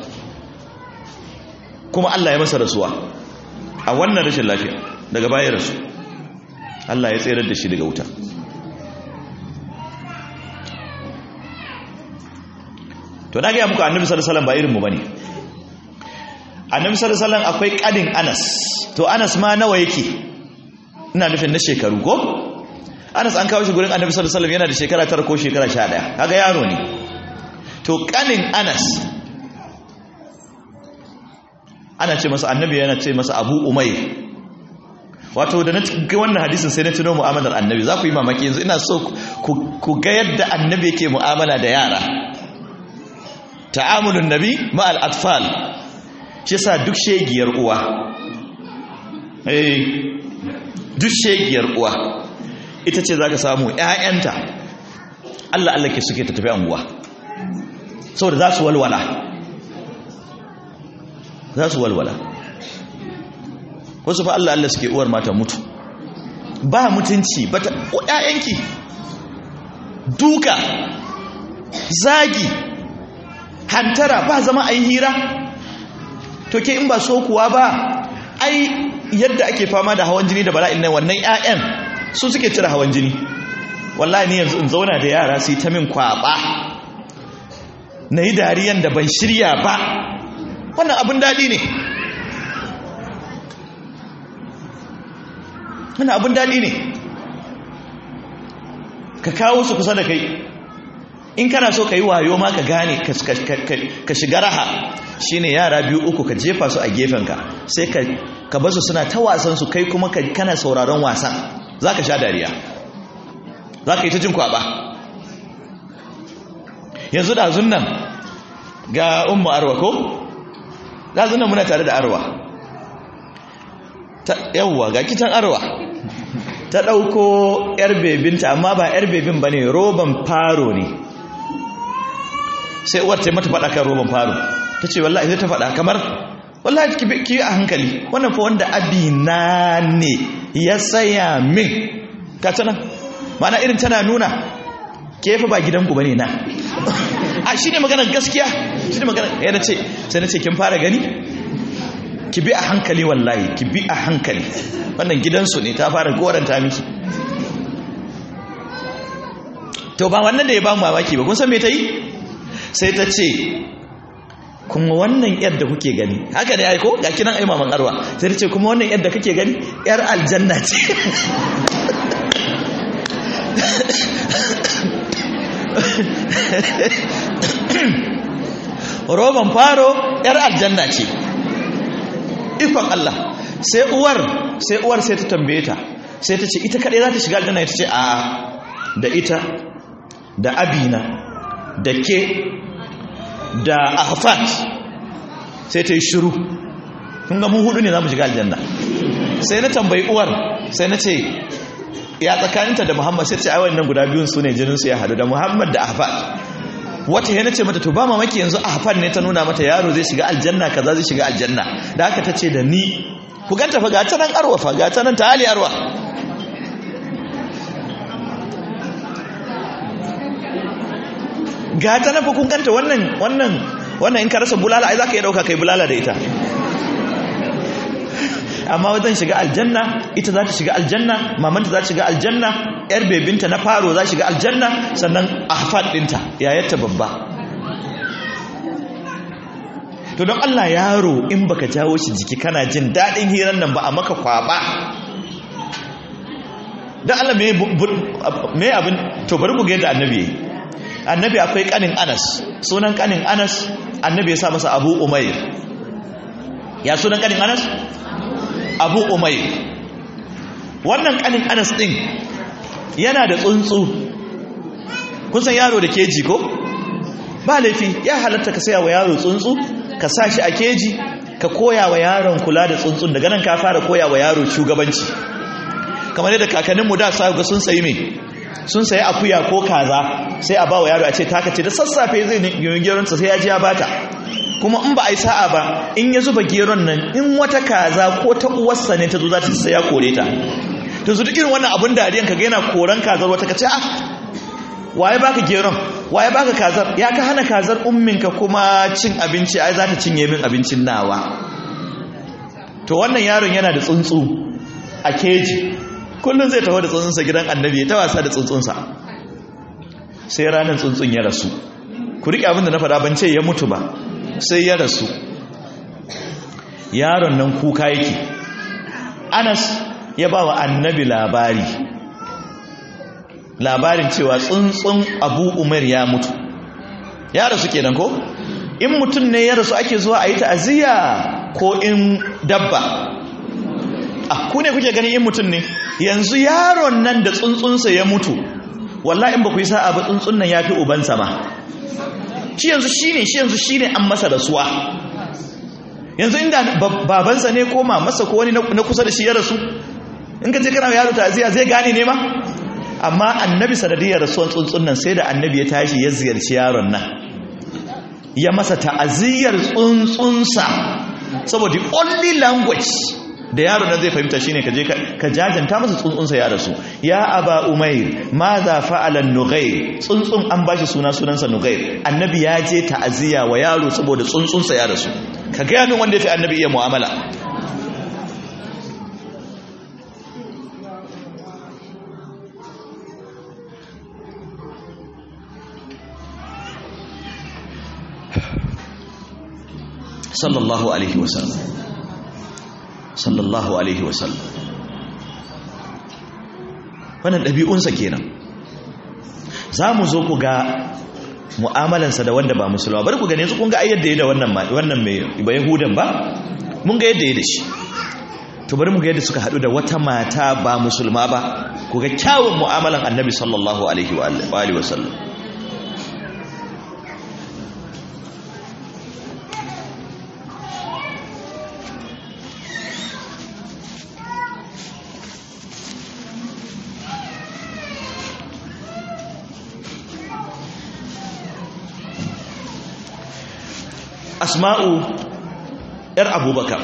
kuma Allah ya masa rasuwa a wannan rashin lafiya daga bayan rasu Allah ya tsere da shi daga wuta to na gaya muku annabi sallallahu alaihi wasallam ba irinmu bane annabi sallallahu alaihi wasallam akwai kadin Anas to Anas ma nawa yake ina nufin na shekaru ko Anas an kawo shi gurin annabi sallallahu alaihi wasallam yana da shekara 9 ko shekara 11 kaga yaro ne to kanin Anas ana ce masa annabi yana ce masa Abu Umayr wato da na ga wannan hadisin sai na tuno mu'amalar annabi za ku yi mamaki yanzu ina so ku ga yadda annabi yake mu'amala da yara ta'amulun nabi ma'al atfal shi sa duk shegiyar uwa eh duk shegiyar uwa ita ce zaka samu ƴaƴanta Allah Allah ke suke ta tafi anguwa saboda za su walwala za su walwala wasu fa Allah Allah suke uwar mata mutu ba mutunci bata ƴaƴanki duka zagi hantara ba zama a yi hira to ke in ba so kuwa ba ai yadda ake fama da hawan jini da bala'in nan wannan 'ya'yan su suke cire hawan jini wallahi ni yanzu in zauna da yara su yi ta min kwaba na yi dariyan da ban shirya ba wannan abin daɗi ne wannan abin daɗi ne ka kawo su kusa da kai in kana so ka yi wayo ma ka gane ka shiga raha shine yara biyu uku ka jefa su a gefenka sai ka basu suna ta wasan su kai kuma kana sauraron wasan za ka sha dariya za ka yi ta jin kwaba yanzu ɗazun nan ga umma arwa ko? ɗazun nan muna tare da arwa yawwa ga kitan arwa ta ɗauko 'yar bebinta amma ba 'yar bebin ba ne roban faro ne sai uwar ta mata faɗa kan roban faro ta ce wallahi zai ta faɗa kamar wallahi ki yi a hankali wannan fa wanda abina ne ya saya min ka tana mana irin tana nuna ke fa ba gidanku ba ne na a shi ne maganar gaskiya shi ne maganar ya ce sai na ce kin fara gani ki bi a hankali wallahi ki bi a hankali wannan gidansu ne ta fara goranta miki to ba wannan da ya ba mu mamaki ba kun san me ta yi sai ta ce kuma wannan yadda kuke gani haka ne aiko ga kinan ai maman arwa sai ta ce kuma wannan yadda kake gani yar aljanna ce roban faro yar aljanna ce ikon Allah sai uwar sai uwar sai ta tambaye ta sai ta ce ita kaɗai za ta shiga aljanna ita ce a da ita da abina da ke da ahfat sai ta yi shiru kun ga mun hudu ne za mu shiga aljanna sai na tambayi uwar sai na ce ya tsakaninta da muhammad sai ce ai wannan guda biyun su ne jininsu ya hadu da muhammad da ahfat wata yana ce mata to ba mamaki yanzu ahfat ne ta nuna mata yaro zai shiga aljanna kaza zai shiga aljanna da haka ta ce da ni ku ganta fa ga ta nan arwa fa ga ta nan ta hali arwa ga ta nan fa kun ganta wannan wannan wannan in ka rasa bulala ai zaka iya dauka kai bulala da ita amma wajen shiga aljanna ita za ta shiga aljanna mamanta za ta shiga aljanna yar bebinta na faro za shiga aljanna sannan ahfad dinta yayarta babba to don Allah yaro in baka jawo shi jiki kana jin daɗin hirar nan ba a maka kwaba don Allah me abin to bari ku ga yadda annabi yayi annabi akwai kanin Anas sunan kanin Anas annabi ya sa masa Abu Umair ya sunan kanin Anas Abu Umair wannan kanin Anas din yana da tsuntsu kun san yaro da keji ko ba laifi ya halatta ka saya wa yaro tsuntsu ka sa shi a keji ka koya wa yaron kula da tsuntsun daga nan ka fara koya wa yaro shugabanci kamar yadda kakanninmu da sa ga sun sayi me sun sayi akuya ko kaza sai a ba wa yaro a ce taka ce da sassafe zai yi geronsa sai ya ji ya bata kuma in ba a yi sa'a ba in ya zuba geron nan in wata kaza ko ta uwarsa ne ta zo za ta sai ya kore ta to su duk irin wannan abun dariyan ka ga yana koran kazar wata ka ce ah waye baka geron waye baka kazar ya ka hana kazar umminka kuma cin abinci ai za ta cinye min abincin nawa to wannan yaron yana da tsuntsu a keji kullum zai taho da tsuntsunsa gidan annabi ya ta wasa da tsuntsunsa sai ranar tsuntsun ya rasu ku riƙe abin da na faɗa ban ce ya mutu ba sai ya rasu yaron nan kuka yake anas ya ba wa annabi labari labarin cewa tsuntsun abu umar ya mutu ya rasu kenan ko in mutum ne ya rasu ake zuwa a yi ta'aziyya ko in dabba a ku ne kuke ganin in mutum ne yanzu yaron nan da tsuntsunsa ya mutu wallahi in ba ku yi sa'a ba tsuntsun nan ya fi ubansa ma shi yanzu shi ne shi yanzu shi ne an masa rasuwa yanzu inda babansa ne ko mamarsa ko wani na kusa da shi ya rasu in ka je kana yaro ta'aziyya zai gane ne ma amma annabi sanadiyar rasuwan tsuntsun nan sai da annabi ya tashi ya ziyarci yaron nan ya masa ta'aziyyar tsuntsunsa saboda only language da yaro nan zai fahimta shine ka je ka jajanta masa tsuntsunsa ya rasu ya aba umair ma za fa'ala nughair tsuntsun an bashi suna sunansa nughair annabi ya je ta'aziya wa yaro saboda tsuntsunsa ya rasu ka ga min wanda ya fi annabi iya mu'amala sallallahu alaihi wasallam sallallahu alaihi wasallam wannan ɗabi'unsa kenan za mu zo ku ga mu'amalansa da wanda ba musulma bari ku gane su kun ga ayyar da ya da wannan wannan mai ba yahudan ba mun ga yadda ya da shi to bari mu ga yadda suka haɗu da wata mata ba musulma ba ku ga kyawun mu'amalan annabi sallallahu alaihi wa alihi wasallam asma'u yar abubakar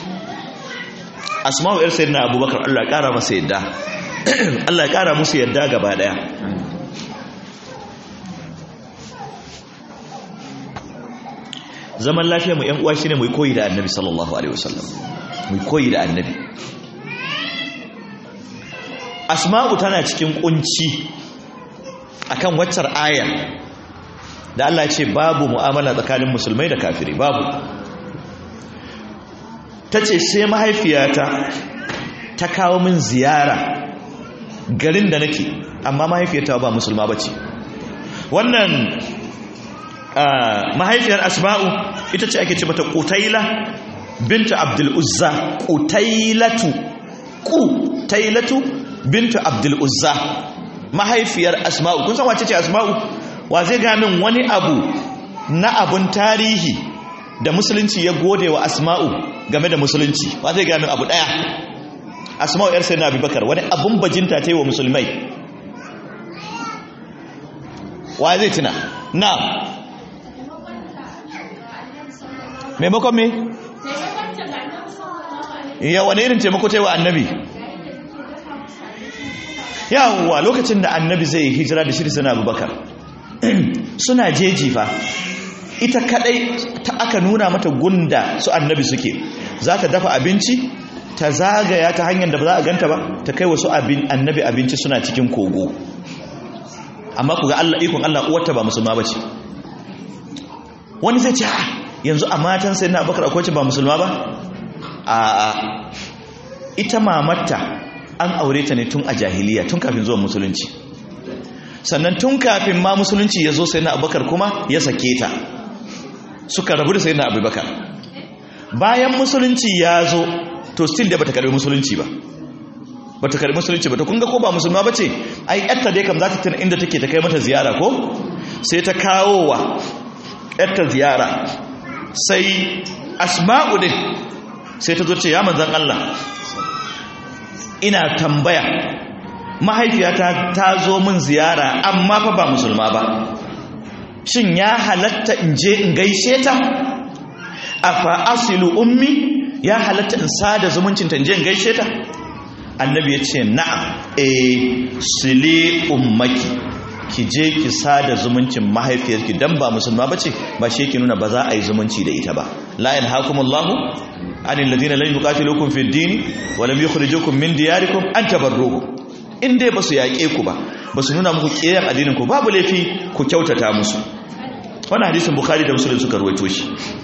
asma'u yar sayyidina abubakar Allah ya kara masa yadda Allah ya kara musu yadda gaba daya zaman lafiya mu yan uwa shine mu koyi da annabi sallallahu alaihi wasallam mu koyi da annabi asma'u tana cikin kunci akan waccar aya da Allah ce babu mu'amala tsakanin musulmai da kafiri babu ta ce sai mahaifiyata ta kawo min ziyara garin da nake amma mahaifiyata ba musulma ba ce wannan mahaifiyar asma'u ita ce ake ce mata kutaila bintu abdul uzza kutailatu kutailatu bintu abdul uzza mahaifiyar asma'u kun san wace ce asma'u wa zai ga min wani abu na abun tarihi da musulunci ya gode wa asma'u game da musulunci wa zai ga min abu daya asma'u yar sayyidina abubakar wani abun bajinta ta yi wa musulmai wa zai tuna na maimakon me ya wani irin taimako ta yi wa annabi yawwa lokacin da annabi zai yi hijira da shirin sana abubakar suna jeji fa ita kadai ta aka nuna mata gunda su annabi suke za ta dafa abinci ta zagaya ta hanyar da ba za a ganta ba ta kai wasu annabi abinci suna cikin kogo amma ku ga Allah ikon Allah uwarta ba musulma ba ce wani zai ce a yanzu a matan sai na bakar akwai ba musulma ba a ita mamatta an aure ta ne tun a jahiliya tun kafin zuwa musulunci sannan tun kafin ma musulunci ya zo sai na abubakar kuma ya sake ta suka rabu da sai na abubakar bayan musulunci ya zo to still da bata karbi musulunci ba bata karbi musulunci ba to kun ga ko ba musulma bace ai yarta dai kam za ta tuna inda take ta kai mata ziyara ko sai ta kawo wa yarta ziyara sai asma'u din sai ta zo ce ya manzon Allah ina tambaya mahaifiyata ta zo min ziyara amma fa ba musulma ba shin ya halatta in je in gaishe ta afa asilu ummi ya halatta in sada zumuncinta in je in gaishe ta annabi ya ce na'am eh sili ummaki ki je ki sada zumuncin mahaifiyarki dan ba musulma bace ba shi yake nuna ba za a yi zumunci da ita ba la yanhaakumullahu anil ladina lam yuqatilukum fid din wa lam yukhrijukum min diyarikum an tabarruhum in dai basu yaƙe ku ba basu nuna muku kiyayen addinin ku babu laifi ku kyautata musu wannan hadisin bukhari da muslim suka ruwaito shi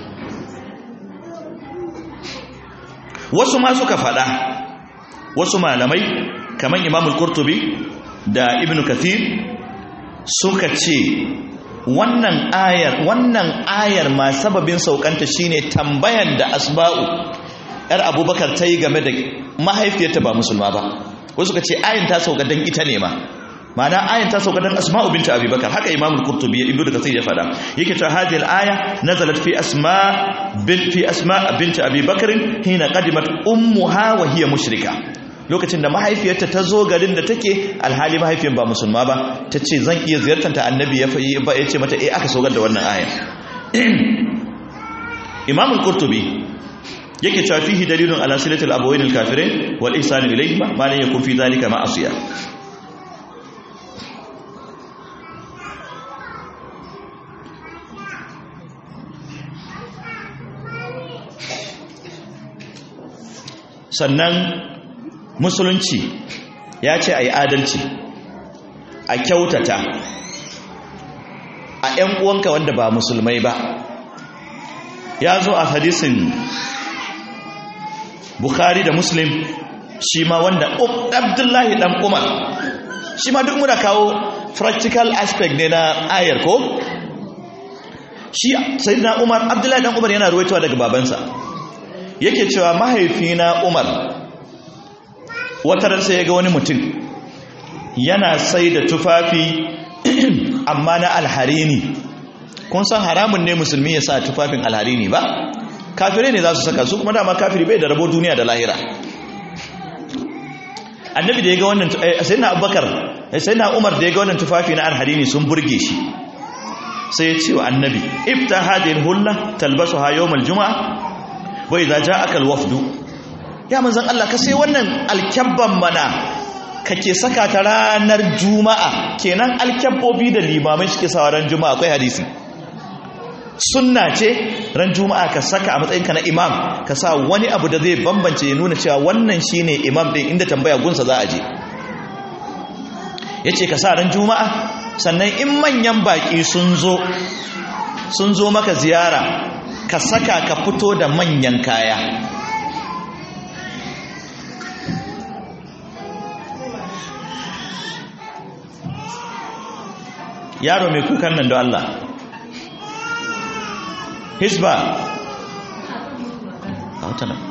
wasu ma suka faɗa wasu malamai kamar imamul qurtubi da ibnu kathir suka ce wannan ayar wannan ayar ma sababin saukanta shine tambayan da asba'u yar abubakar ta yi game da mahaifiyarta ba musulma ba wasu suka ce ayin ta sauka dan ita ne ma ma'ana ayin ta sauka dan asma'u binta abubakar haka imamul qurtubi ya ibnu kathir ya fada yake cewa hadhihi al-aya nazalat fi asma bint fi asma bint abubakar hina qadimat ummuha wa hiya mushrika lokacin da mahaifiyarta ta zo garin da take alhali mahaifiyar ba musulma ba ta ce zan iya ziyartar ta annabi ya fayi ba ya ce mata eh aka saugar da wannan aya imamul qurtubi yake cewa fihi dalilun ala silatil abawain al kafirin wal ihsan ilayhi ma la yakun fi dhalika ma'asiya sannan musulunci ya ce a yi adalci a kyautata a 'yan uwanka wanda ba musulmai ba ya zo a hadisin bukhari da muslim shi ma wanda abdullahi dan umar shi ma duk muna kawo practical aspect ne na ayar ko shi sai na umar abdullahi dan umar yana ruwaitowa daga babansa yake cewa mahaifina umar wata sai ya ga wani mutum yana sai da tufafi amma na alharini kun san haramun ne musulmi ya sa tufafin alharini ba kafirai ne za su saka su kuma dama kafiri bai da rabo duniya da lahira annabi da ya ga wannan sai na abubakar sai na umar da ya ga wannan tufafi na alharini sun burge shi sai ya ce wa annabi ifta hadin hulla talbasu ha yawmal juma'a wa idza ja'aka alwafdu ya manzon Allah ka sai wannan alkyabban mana kake saka ta ranar juma'a kenan alkyabbobi da limamai suke sawa ran juma'a akwai hadisi sunna ce ran juma'a ka saka a matsayinka na imam ka sa wani abu da zai bambance ya nuna cewa wannan shine imam din inda tambaya gunsa za a je yace ka sa ran juma'a sannan in manyan baki sun zo sun zo maka ziyara ka saka ka fito da manyan kaya yaro mai kukan nan da Allah hisba a wata nan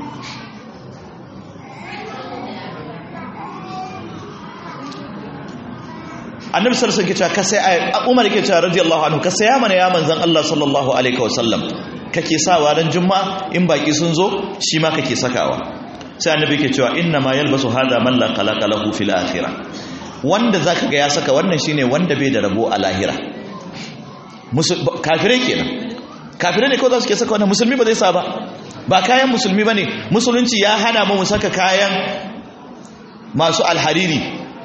annabi sallallahu alaihi wasallam ka sai Umar yake cewa radiyallahu anhu ka sai ya mana ya manzon Allah sallallahu alaihi wasallam kake sawa ran juma'a in baki sun zo shi ma kake sakawa sai annabi yake cewa inna ma yalbasu hada man la khalaqa lahu fil akhirah wanda zaka ga ya saka wannan shine wanda bai da rabo a lahira kafirai kenan kafirai ne kawai za su ke saka wannan musulmi ba zai sa ba ba kayan musulmi ba ne musulunci ya hana mu mu saka kayan masu alhariri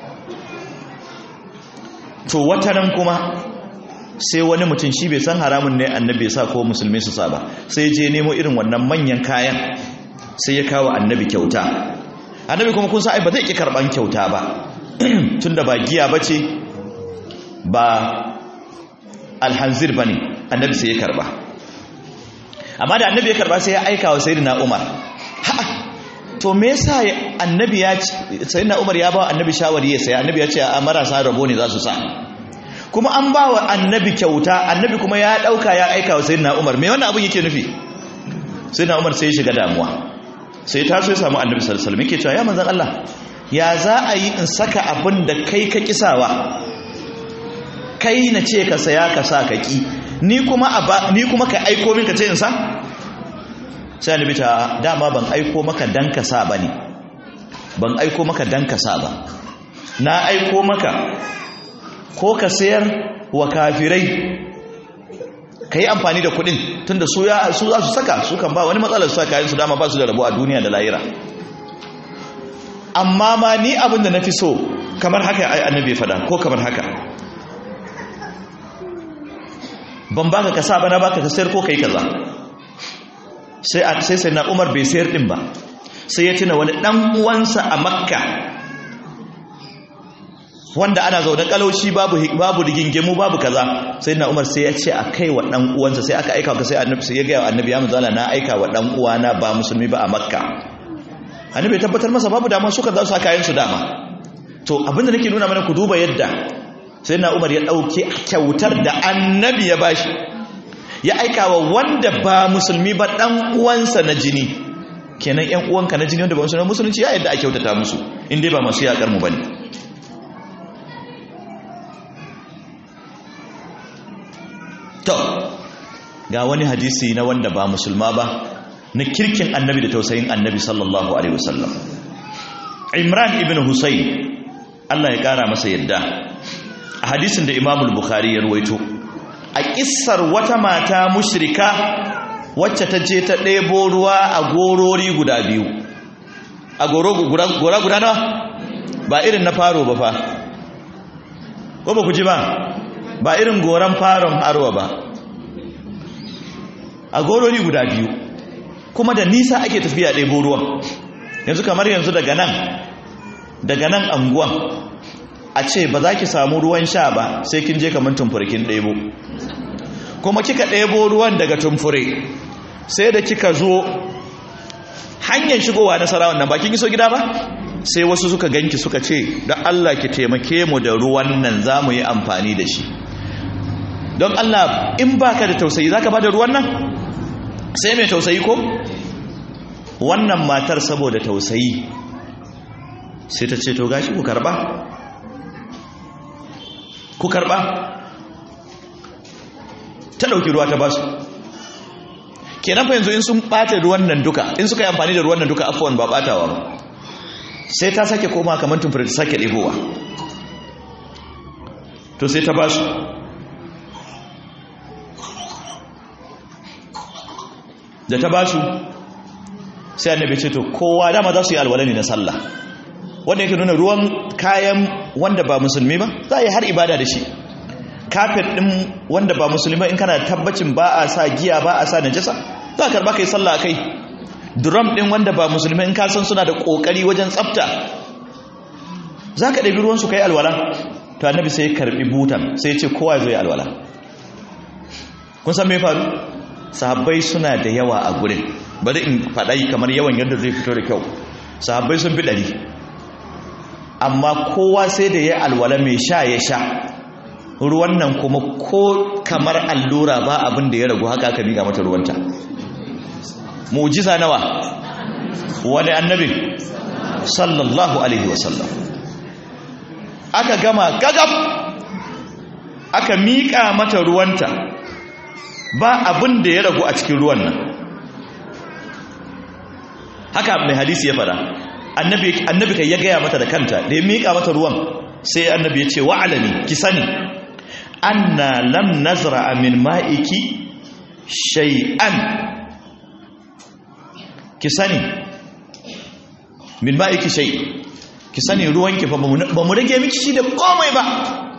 to wata nan kuma sai wani mutum shi bai san haramun ne annabi ya sa ko musulmi su sa ba sai je nemo irin wannan manyan kayan sai ya kawo annabi kyauta annabi kuma kun sa ai ba zai ki karban kyauta ba tunda ba giya bace ba alhanzir bane annabi sai ya karba amma da annabi ya karba sai ya aika wa sayyidina umar ha to me yasa annabi ya sayyidina umar ya ba annabi shawari ya saya annabi ya ce a marasa rabo ne za su sa kuma an ba wa annabi kyauta annabi kuma ya dauka ya aika wa sayyidina umar me wannan abun yake nufi sayyidina umar sai ya shiga damuwa sai ta so ya samu annabi sallallahu alaihi wasallam yake cewa ya manzon Allah ya za a yi in saka abin da kai ka kisawa kai na ce ka saya ka sa ka ki ni kuma ni kuma ka aiko min ka ce in sa sai annabi ta dama ban aiko maka dan ka sa bane ban aiko maka dan ka sa ba na aiko maka ko ka sayar wa kafirai ka yi amfani da kudin tunda su ya su za su saka su kan ba wani matsalar su kayan su dama ba su da rabo a duniya da lahira amma ma ni abin da na fi so kamar haka annabi fada ko kamar haka ban baka ka sa ba na baka ka sayar ko kai kaza sai sai sai na Umar bai sayar din ba sai ya tuna wani dan uwansa a Makka wanda ana zaune kalaushi babu babu rigingimu babu kaza sai na Umar sai ya ce a kai wa dan uwansa sai aka aika ka sai annabi sai ya ga annabi ya manzala na aika wa dan uwana ba musulmi ba a Makka annabi ya tabbatar masa babu dama suka za su saka yin su dama to abinda nake nuna mana ku duba yadda sai na umar ya ɗauke kyautar da annabi ya bashi ya aika wa wanda ba musulmi ba ɗan uwansa na jini kenan ‘yan uwanka na jini wanda ba musulmi musulunci ya yadda a kyautata musu inda ba masu yaƙar mu ba ne to ga wani hadisi na wanda ba musulma ba na kirkin annabi da tausayin annabi sallallahu alaihi wasallam imran ibn husayn Allah ya kara masa yadda a hadisin da Imam Bukhari ya ruwaito a kissar wata mata mushrika wacce ta je ta ɗebo ruwa a gorori guda biyu a gora guda nawa ba irin na faro ba fa ko ba ku ji ba ba irin goran faron arwa ba a gorori guda biyu kuma da nisa ake tafiya ɗebo ruwan yanzu kamar yanzu daga nan daga nan anguwan a ce ba za ki samu ruwan sha ba sai kin je kamar tumfurkin ɗebo kuma kika ɗebo ruwan daga tumfure sai da kika zo hanyar shigowa na sarawan nan ba kin iso gida ba sai wasu suka ganki suka ce don Allah ki taimake mu da ruwan nan za mu yi amfani da shi don Allah in baka da tausayi za ka ba da ruwan nan sai mai tausayi ko wannan matar saboda tausayi sai ta ce to gashi ku karba ku karba ta dauki ruwa ta basu kenan fa yanzu in sun bata ruwan nan duka in suka yi amfani da ruwan nan duka afwan ba batawa ba sai ta sake koma kamar tumfure ta sake ɗebowa to sai ta basu da ta basu sai annabi ce to kowa dama za su yi alwala ne na sallah wanda yake nuna ruwan kayan wanda ba musulmi ba za a yi har ibada da shi kafet ɗin wanda ba musulmi in kana tabbacin ba a sa giya ba a sa najasa za ka karba kai sallah a kai drum ɗin wanda ba musulmi in ka san suna da ƙoƙari wajen tsafta za ka ɗabi ruwansu kai alwala to annabi sai ya karɓi butan sai ya ce kowa ya zo ya alwala kun san me faru sahabbai suna da yawa a gurin bari in faɗai kamar yawan yadda zai fito da kyau sahabbai sun fi ɗari amma kowa sai da ya alwala mai sha ya sha ruwan nan kuma ko kamar allura ba abin da ya ragu haka aka miƙa mata ruwanta mujiza nawa wani annabi sallallahu alaihi wasallam aka gama gagab aka miƙa mata ruwanta ba abin da ya ragu a cikin ruwan nan haka mai hadisi ya fara annabi kai ya gaya mata da kanta da ya miƙa mata ruwan sai annabi ya ce wa'alami ki sani anna lam nazra min ma'iki shay'an ki sani min ma'iki shay ki sani ruwanki fa ba mu rage miki shi da komai ba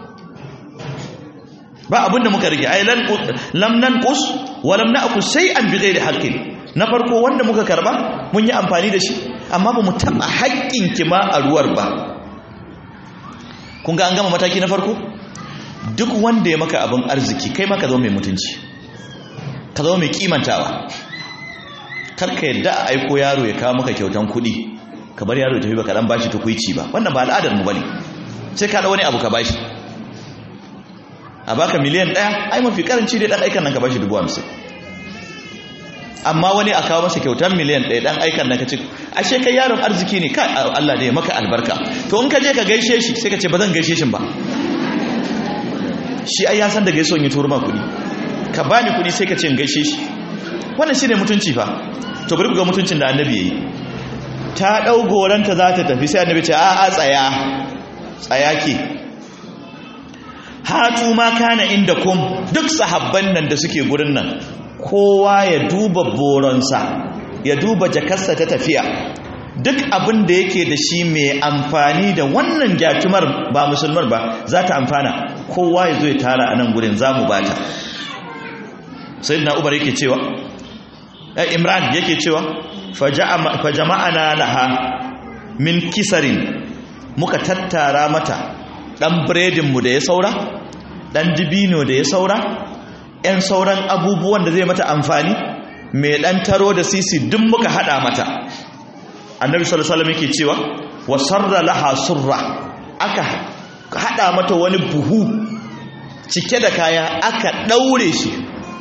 ba abinda muka rage ai lam nanqus wa lam na'kus shay'an bighairi haqqin na farko wanda muka karba mun yi amfani da shi amma ba mu taba haƙƙin ki ma a ruwar ba kun ga an gama mataki na farko duk wanda ya maka abin arziki kai maka zama mai mutunci ka zama mai kimantawa karka yadda a aiko yaro ya kawo maka kyautan kuɗi ka bar yaro ya tafi baka dan bashi tukuici ba wannan ba al'adar mu bane sai ka da wani abu ka bashi a baka miliyan ɗaya ai mafi karanci dai dan aikan nan ka bashi dubu hamsin amma wani a kawo masa kyautan miliyan ɗaya dan aikan nan ka ce ashe kai yaron arziki ne kai Allah da ya maka albarka to in ka je ka gaishe shi sai ka ce ba zan gaishe shi ba shi ai ya san da gaisuwan ya turma kuɗi ka bani kuɗi sai ka ce in gaishe shi wannan shine mutunci fa to bari ku ga mutuncin da annabi yayi ta dau goranta za ta tafi sai annabi ce a a tsaya tsaya ke hatu ma kana inda kum duk sahabban nan da suke gurin nan kowa ya duba boronsa ya duba jakarsa ta tafiya duk abin da yake da shi mai amfani da wannan gyatumar ba musulmar ba za ta amfana kowa ya zo ya tara a nan gurin za mu bata sai na ubar yake cewa imran yake cewa fajama'ana laha min kisarin muka tattara mata dan biredinmu da ya saura dan dibino da ya saura yan sauran abubuwan da zai mata amfani mai dan taro da sisi duk muka hada mata annabi sallallahu alaihi wasallam yake cewa wa sarra laha surra aka hada mata wani buhu cike da kaya aka daure shi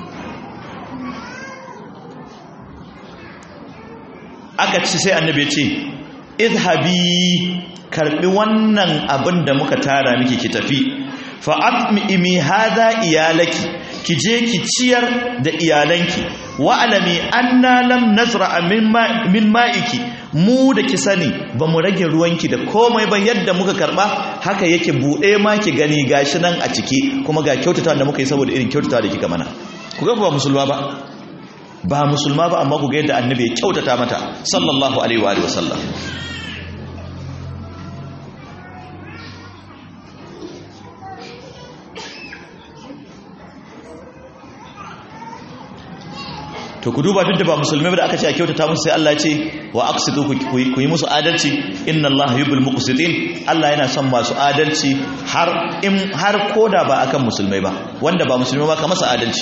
aka ci sai annabi ce idhabi karbi wannan abin da muka tara miki ki tafi fa atmi hadha iyalaki ki je ki ciyar da iyalanki wa alami anna lam nazra min ma'iki mu da ki sani ba mu rage ruwanki da komai ba yadda muka karba haka yake bude ma ki gani gashi nan a ciki kuma ga kyautata da muka yi saboda irin kyautata da kika mana ku ga ba musulma ba ba musulma ba amma ku ga yadda annabi ya kyautata mata sallallahu alaihi wa sallam to ku duba duk da ba musulmai ba da aka ce a kyautata musu sai Allah ya ce wa aqsitu ku yi musu adalci inna Allah yuhibbul muqsitin Allah yana son masu adalci har in har koda ba akan musulmai ba wanda ba musulmai ba ka masa adalci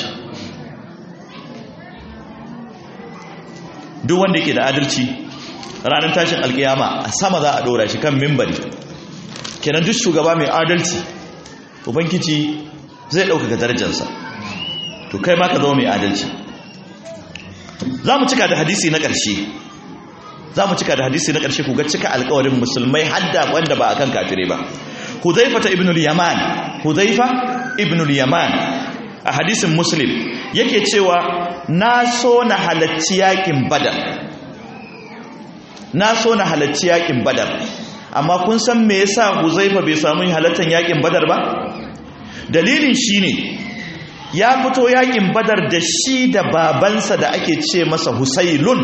duk wanda yake da adalci ranar tashin alkiyama a sama za a dora shi kan mimbari kenan duk shugaba mai adalci ubangiji zai ɗaukaka darajarsa to kai ma ka zama mai adalci za mu cika da hadisi na ƙarshe za mu cika da hadisi na ƙarshe ku ga cika alƙawarin musulmai hadda wanda ba akan kafire ba huzaifa ta ibn al-yaman huzaifa ibn al-yaman a hadisin muslim yake cewa na so na halacci yakin badar na so na halacci yakin badar amma kun san me yasa huzaifa bai samu halattan yakin badar ba dalilin shine ya fito yakin badar da shi da babansa da ake ce masa husailun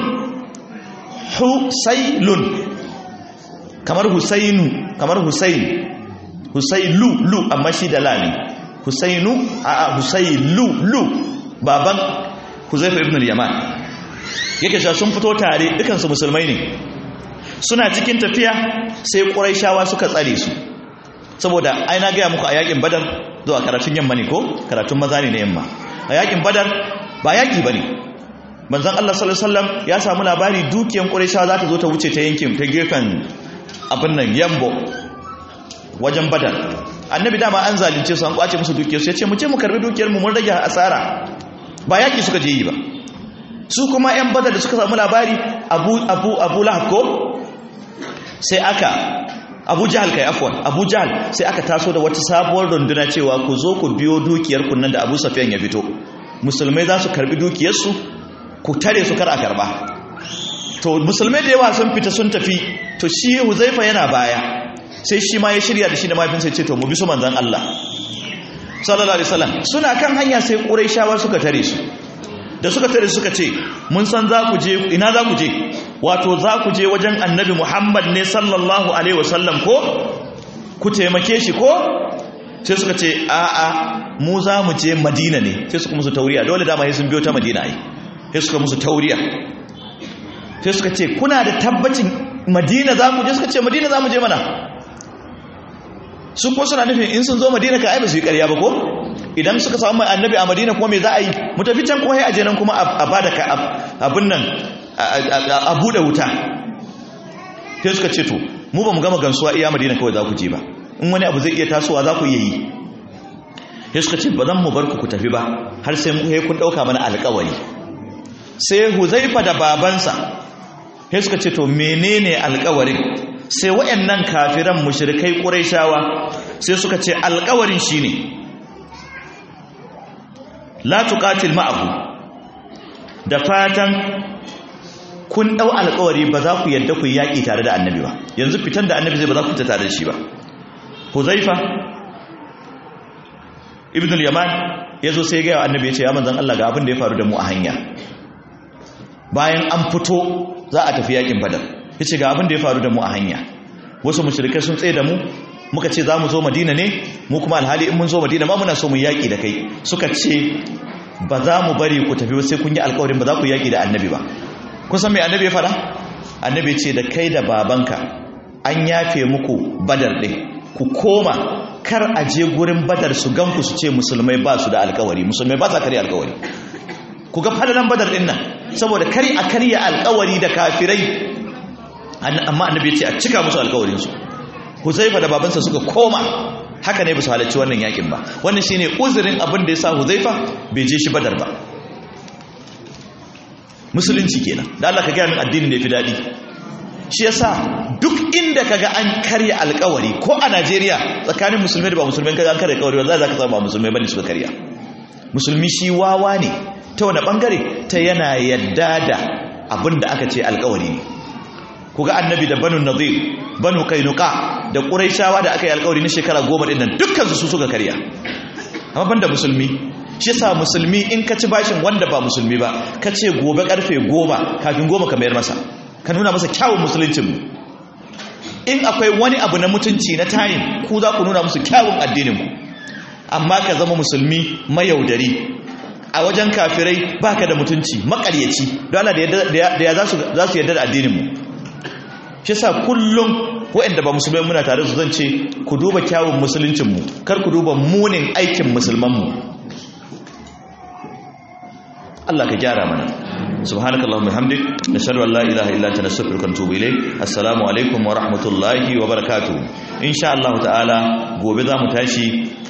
husailun kamar husainu kamar husain husailu lu amma shi da lami husainu a a husailu lu baban huzaifa ibn al-yaman yake cewa sun fito tare dukansu musulmai ne suna cikin tafiya sai quraishawa suka tsare su saboda ai na gaya muku a yakin badar zuwa karatun yamma ne ko karatun maza ne na yamma a yakin badar ba yaki bane manzon Allah sallallahu alaihi wasallam ya samu labari dukiyan quraishawa za ta zo ta wuce ta yankin ta gefen abin nan yambo wajen badar annabi dama an zalunce su an kwace musu dukiyar su ya ce mu ce mu karbi dukiyar mu mun rage asara ba yaki suka je yi ba su kuma yan badar da suka samu labari abu abu abu lahab ko sai aka abu jahal kai afwan abu jahal sai aka taso da wata sabuwar runduna cewa ku zo ku biyo dukiyar kunnan da abu safiyan ya fito musulmai za su karbi dukiyarsu ku tare su kar a karba to musulmai da yawa sun fita sun tafi to shi huzaifa yana baya sai shi ma ya shirya da shi da mafinsa ya ce to mu bi su manzan Allah sallallahu alaihi wasallam suna kan hanya sai quraishawa suka tare su da suka tare suka ce mun san za ku je ina za ku je wato za ku je wajen annabi Muhammad ne sallallahu alaihi wasallam ko ku taimake shi ko sai suka ce a a mu za mu je Madina ne sai suka musu tauriya dole dama sai sun biyo ta Madina ai sai suka musu tauriya sai suka ce kuna da tabbacin Madina za ku je suka ce Madina za mu je mana su ko suna nufin in sun zo madina ka ai ba su yi ƙarya ba ko idan suka samu mai annabi a madina kuma me za a yi mu tafi can kuma sai a je nan kuma a bada ka abin nan a buɗe wuta sai suka ce to mu ba mu gama gansuwa iya madina kawai za ku je ba in wani abu zai iya tasowa za ku iya yi sai suka ce ba zan mu bar ku ku tafi ba har sai mu kun ɗauka mana alƙawari sai huzaifa da babansa sai suka ce to menene alƙawarin sai waɗannan kafiran mushrikai ƙurayshawa sai suka ce alƙawarin shine la tuqatil ma'ahu da fatan kun dau alƙawari ba za ku yadda ku yaƙi tare da annabi ba yanzu fitan da annabi zai ba za ku ta tare da shi ba huzaifa ibn al-yaman yazo sai ya ga annabi ya ce ya manzon Allah ga abin da ya faru da mu a hanya bayan an fito za a tafi yaƙin badar ya ce ga abin da ya faru da mu a hanya wasu mushrikai sun tsaye da mu muka ce za mu zo madina ne mu kuma alhali in mun zo madina ma muna so mu yaƙi da kai suka ce ba za mu bari ku tafi sai kun yi alƙawarin ba za ku yaƙi da annabi ba kun san me annabi ya fara annabi ce da kai da babanka an yafe muku badar ɗin ku koma kar a je gurin badar su gan ku su ce musulmai ba su da alƙawari musulmai ba sa karya alƙawari ku ga fadalan badar ɗin nan saboda kari a karya alƙawari da kafirai amma annabi ya ce a cika musu alkawarinsu huzaifa da babansa suka koma haka ne ba su halarci wannan yakin ba wannan shine uzurin abin da ya sa huzaifa bai je shi badar ba musulunci kenan da Allah ka gaya min addinin da ya fi daɗi shi yasa duk inda kaga an karya alkawari ko a Najeriya tsakanin musulmai da ba musulmai kaga an karya alkawari ba za ka samu ba musulmai bane suka karya musulmi shi wawa ne ta wani bangare ta yana yadda da abin da aka ce alkawari ne ku ga annabi da banu nazir banu kainuka da ƙuraishawa da aka yi alƙawari na shekara goma ɗin nan dukkansu su suka karya amma banda musulmi shi yasa musulmi in ka ci bashin wanda ba musulmi ba ka ce gobe karfe goma kafin goma ka mayar masa ka nuna masa kyawun musuluncin mu in akwai wani abu na mutunci na tayin ku za ku nuna musu kyawun addinin ku amma ka zama musulmi mayaudari a wajen kafirai baka da mutunci makaryaci don Allah da ya za su yarda da addinin mu shi yasa kullum waɗanda ba musulmai muna tare su zan ce ku duba kyawun musuluncinmu kar ku duba munin aikin musulmanmu Allah ka gyara mana subhanaka allahumma bihamdik nashhadu an la ilaha illa anta nastaghfiruka wa natubu ilayk assalamu alaikum wa rahmatullahi wa barakatuh insha Allah ta'ala gobe za mu tashi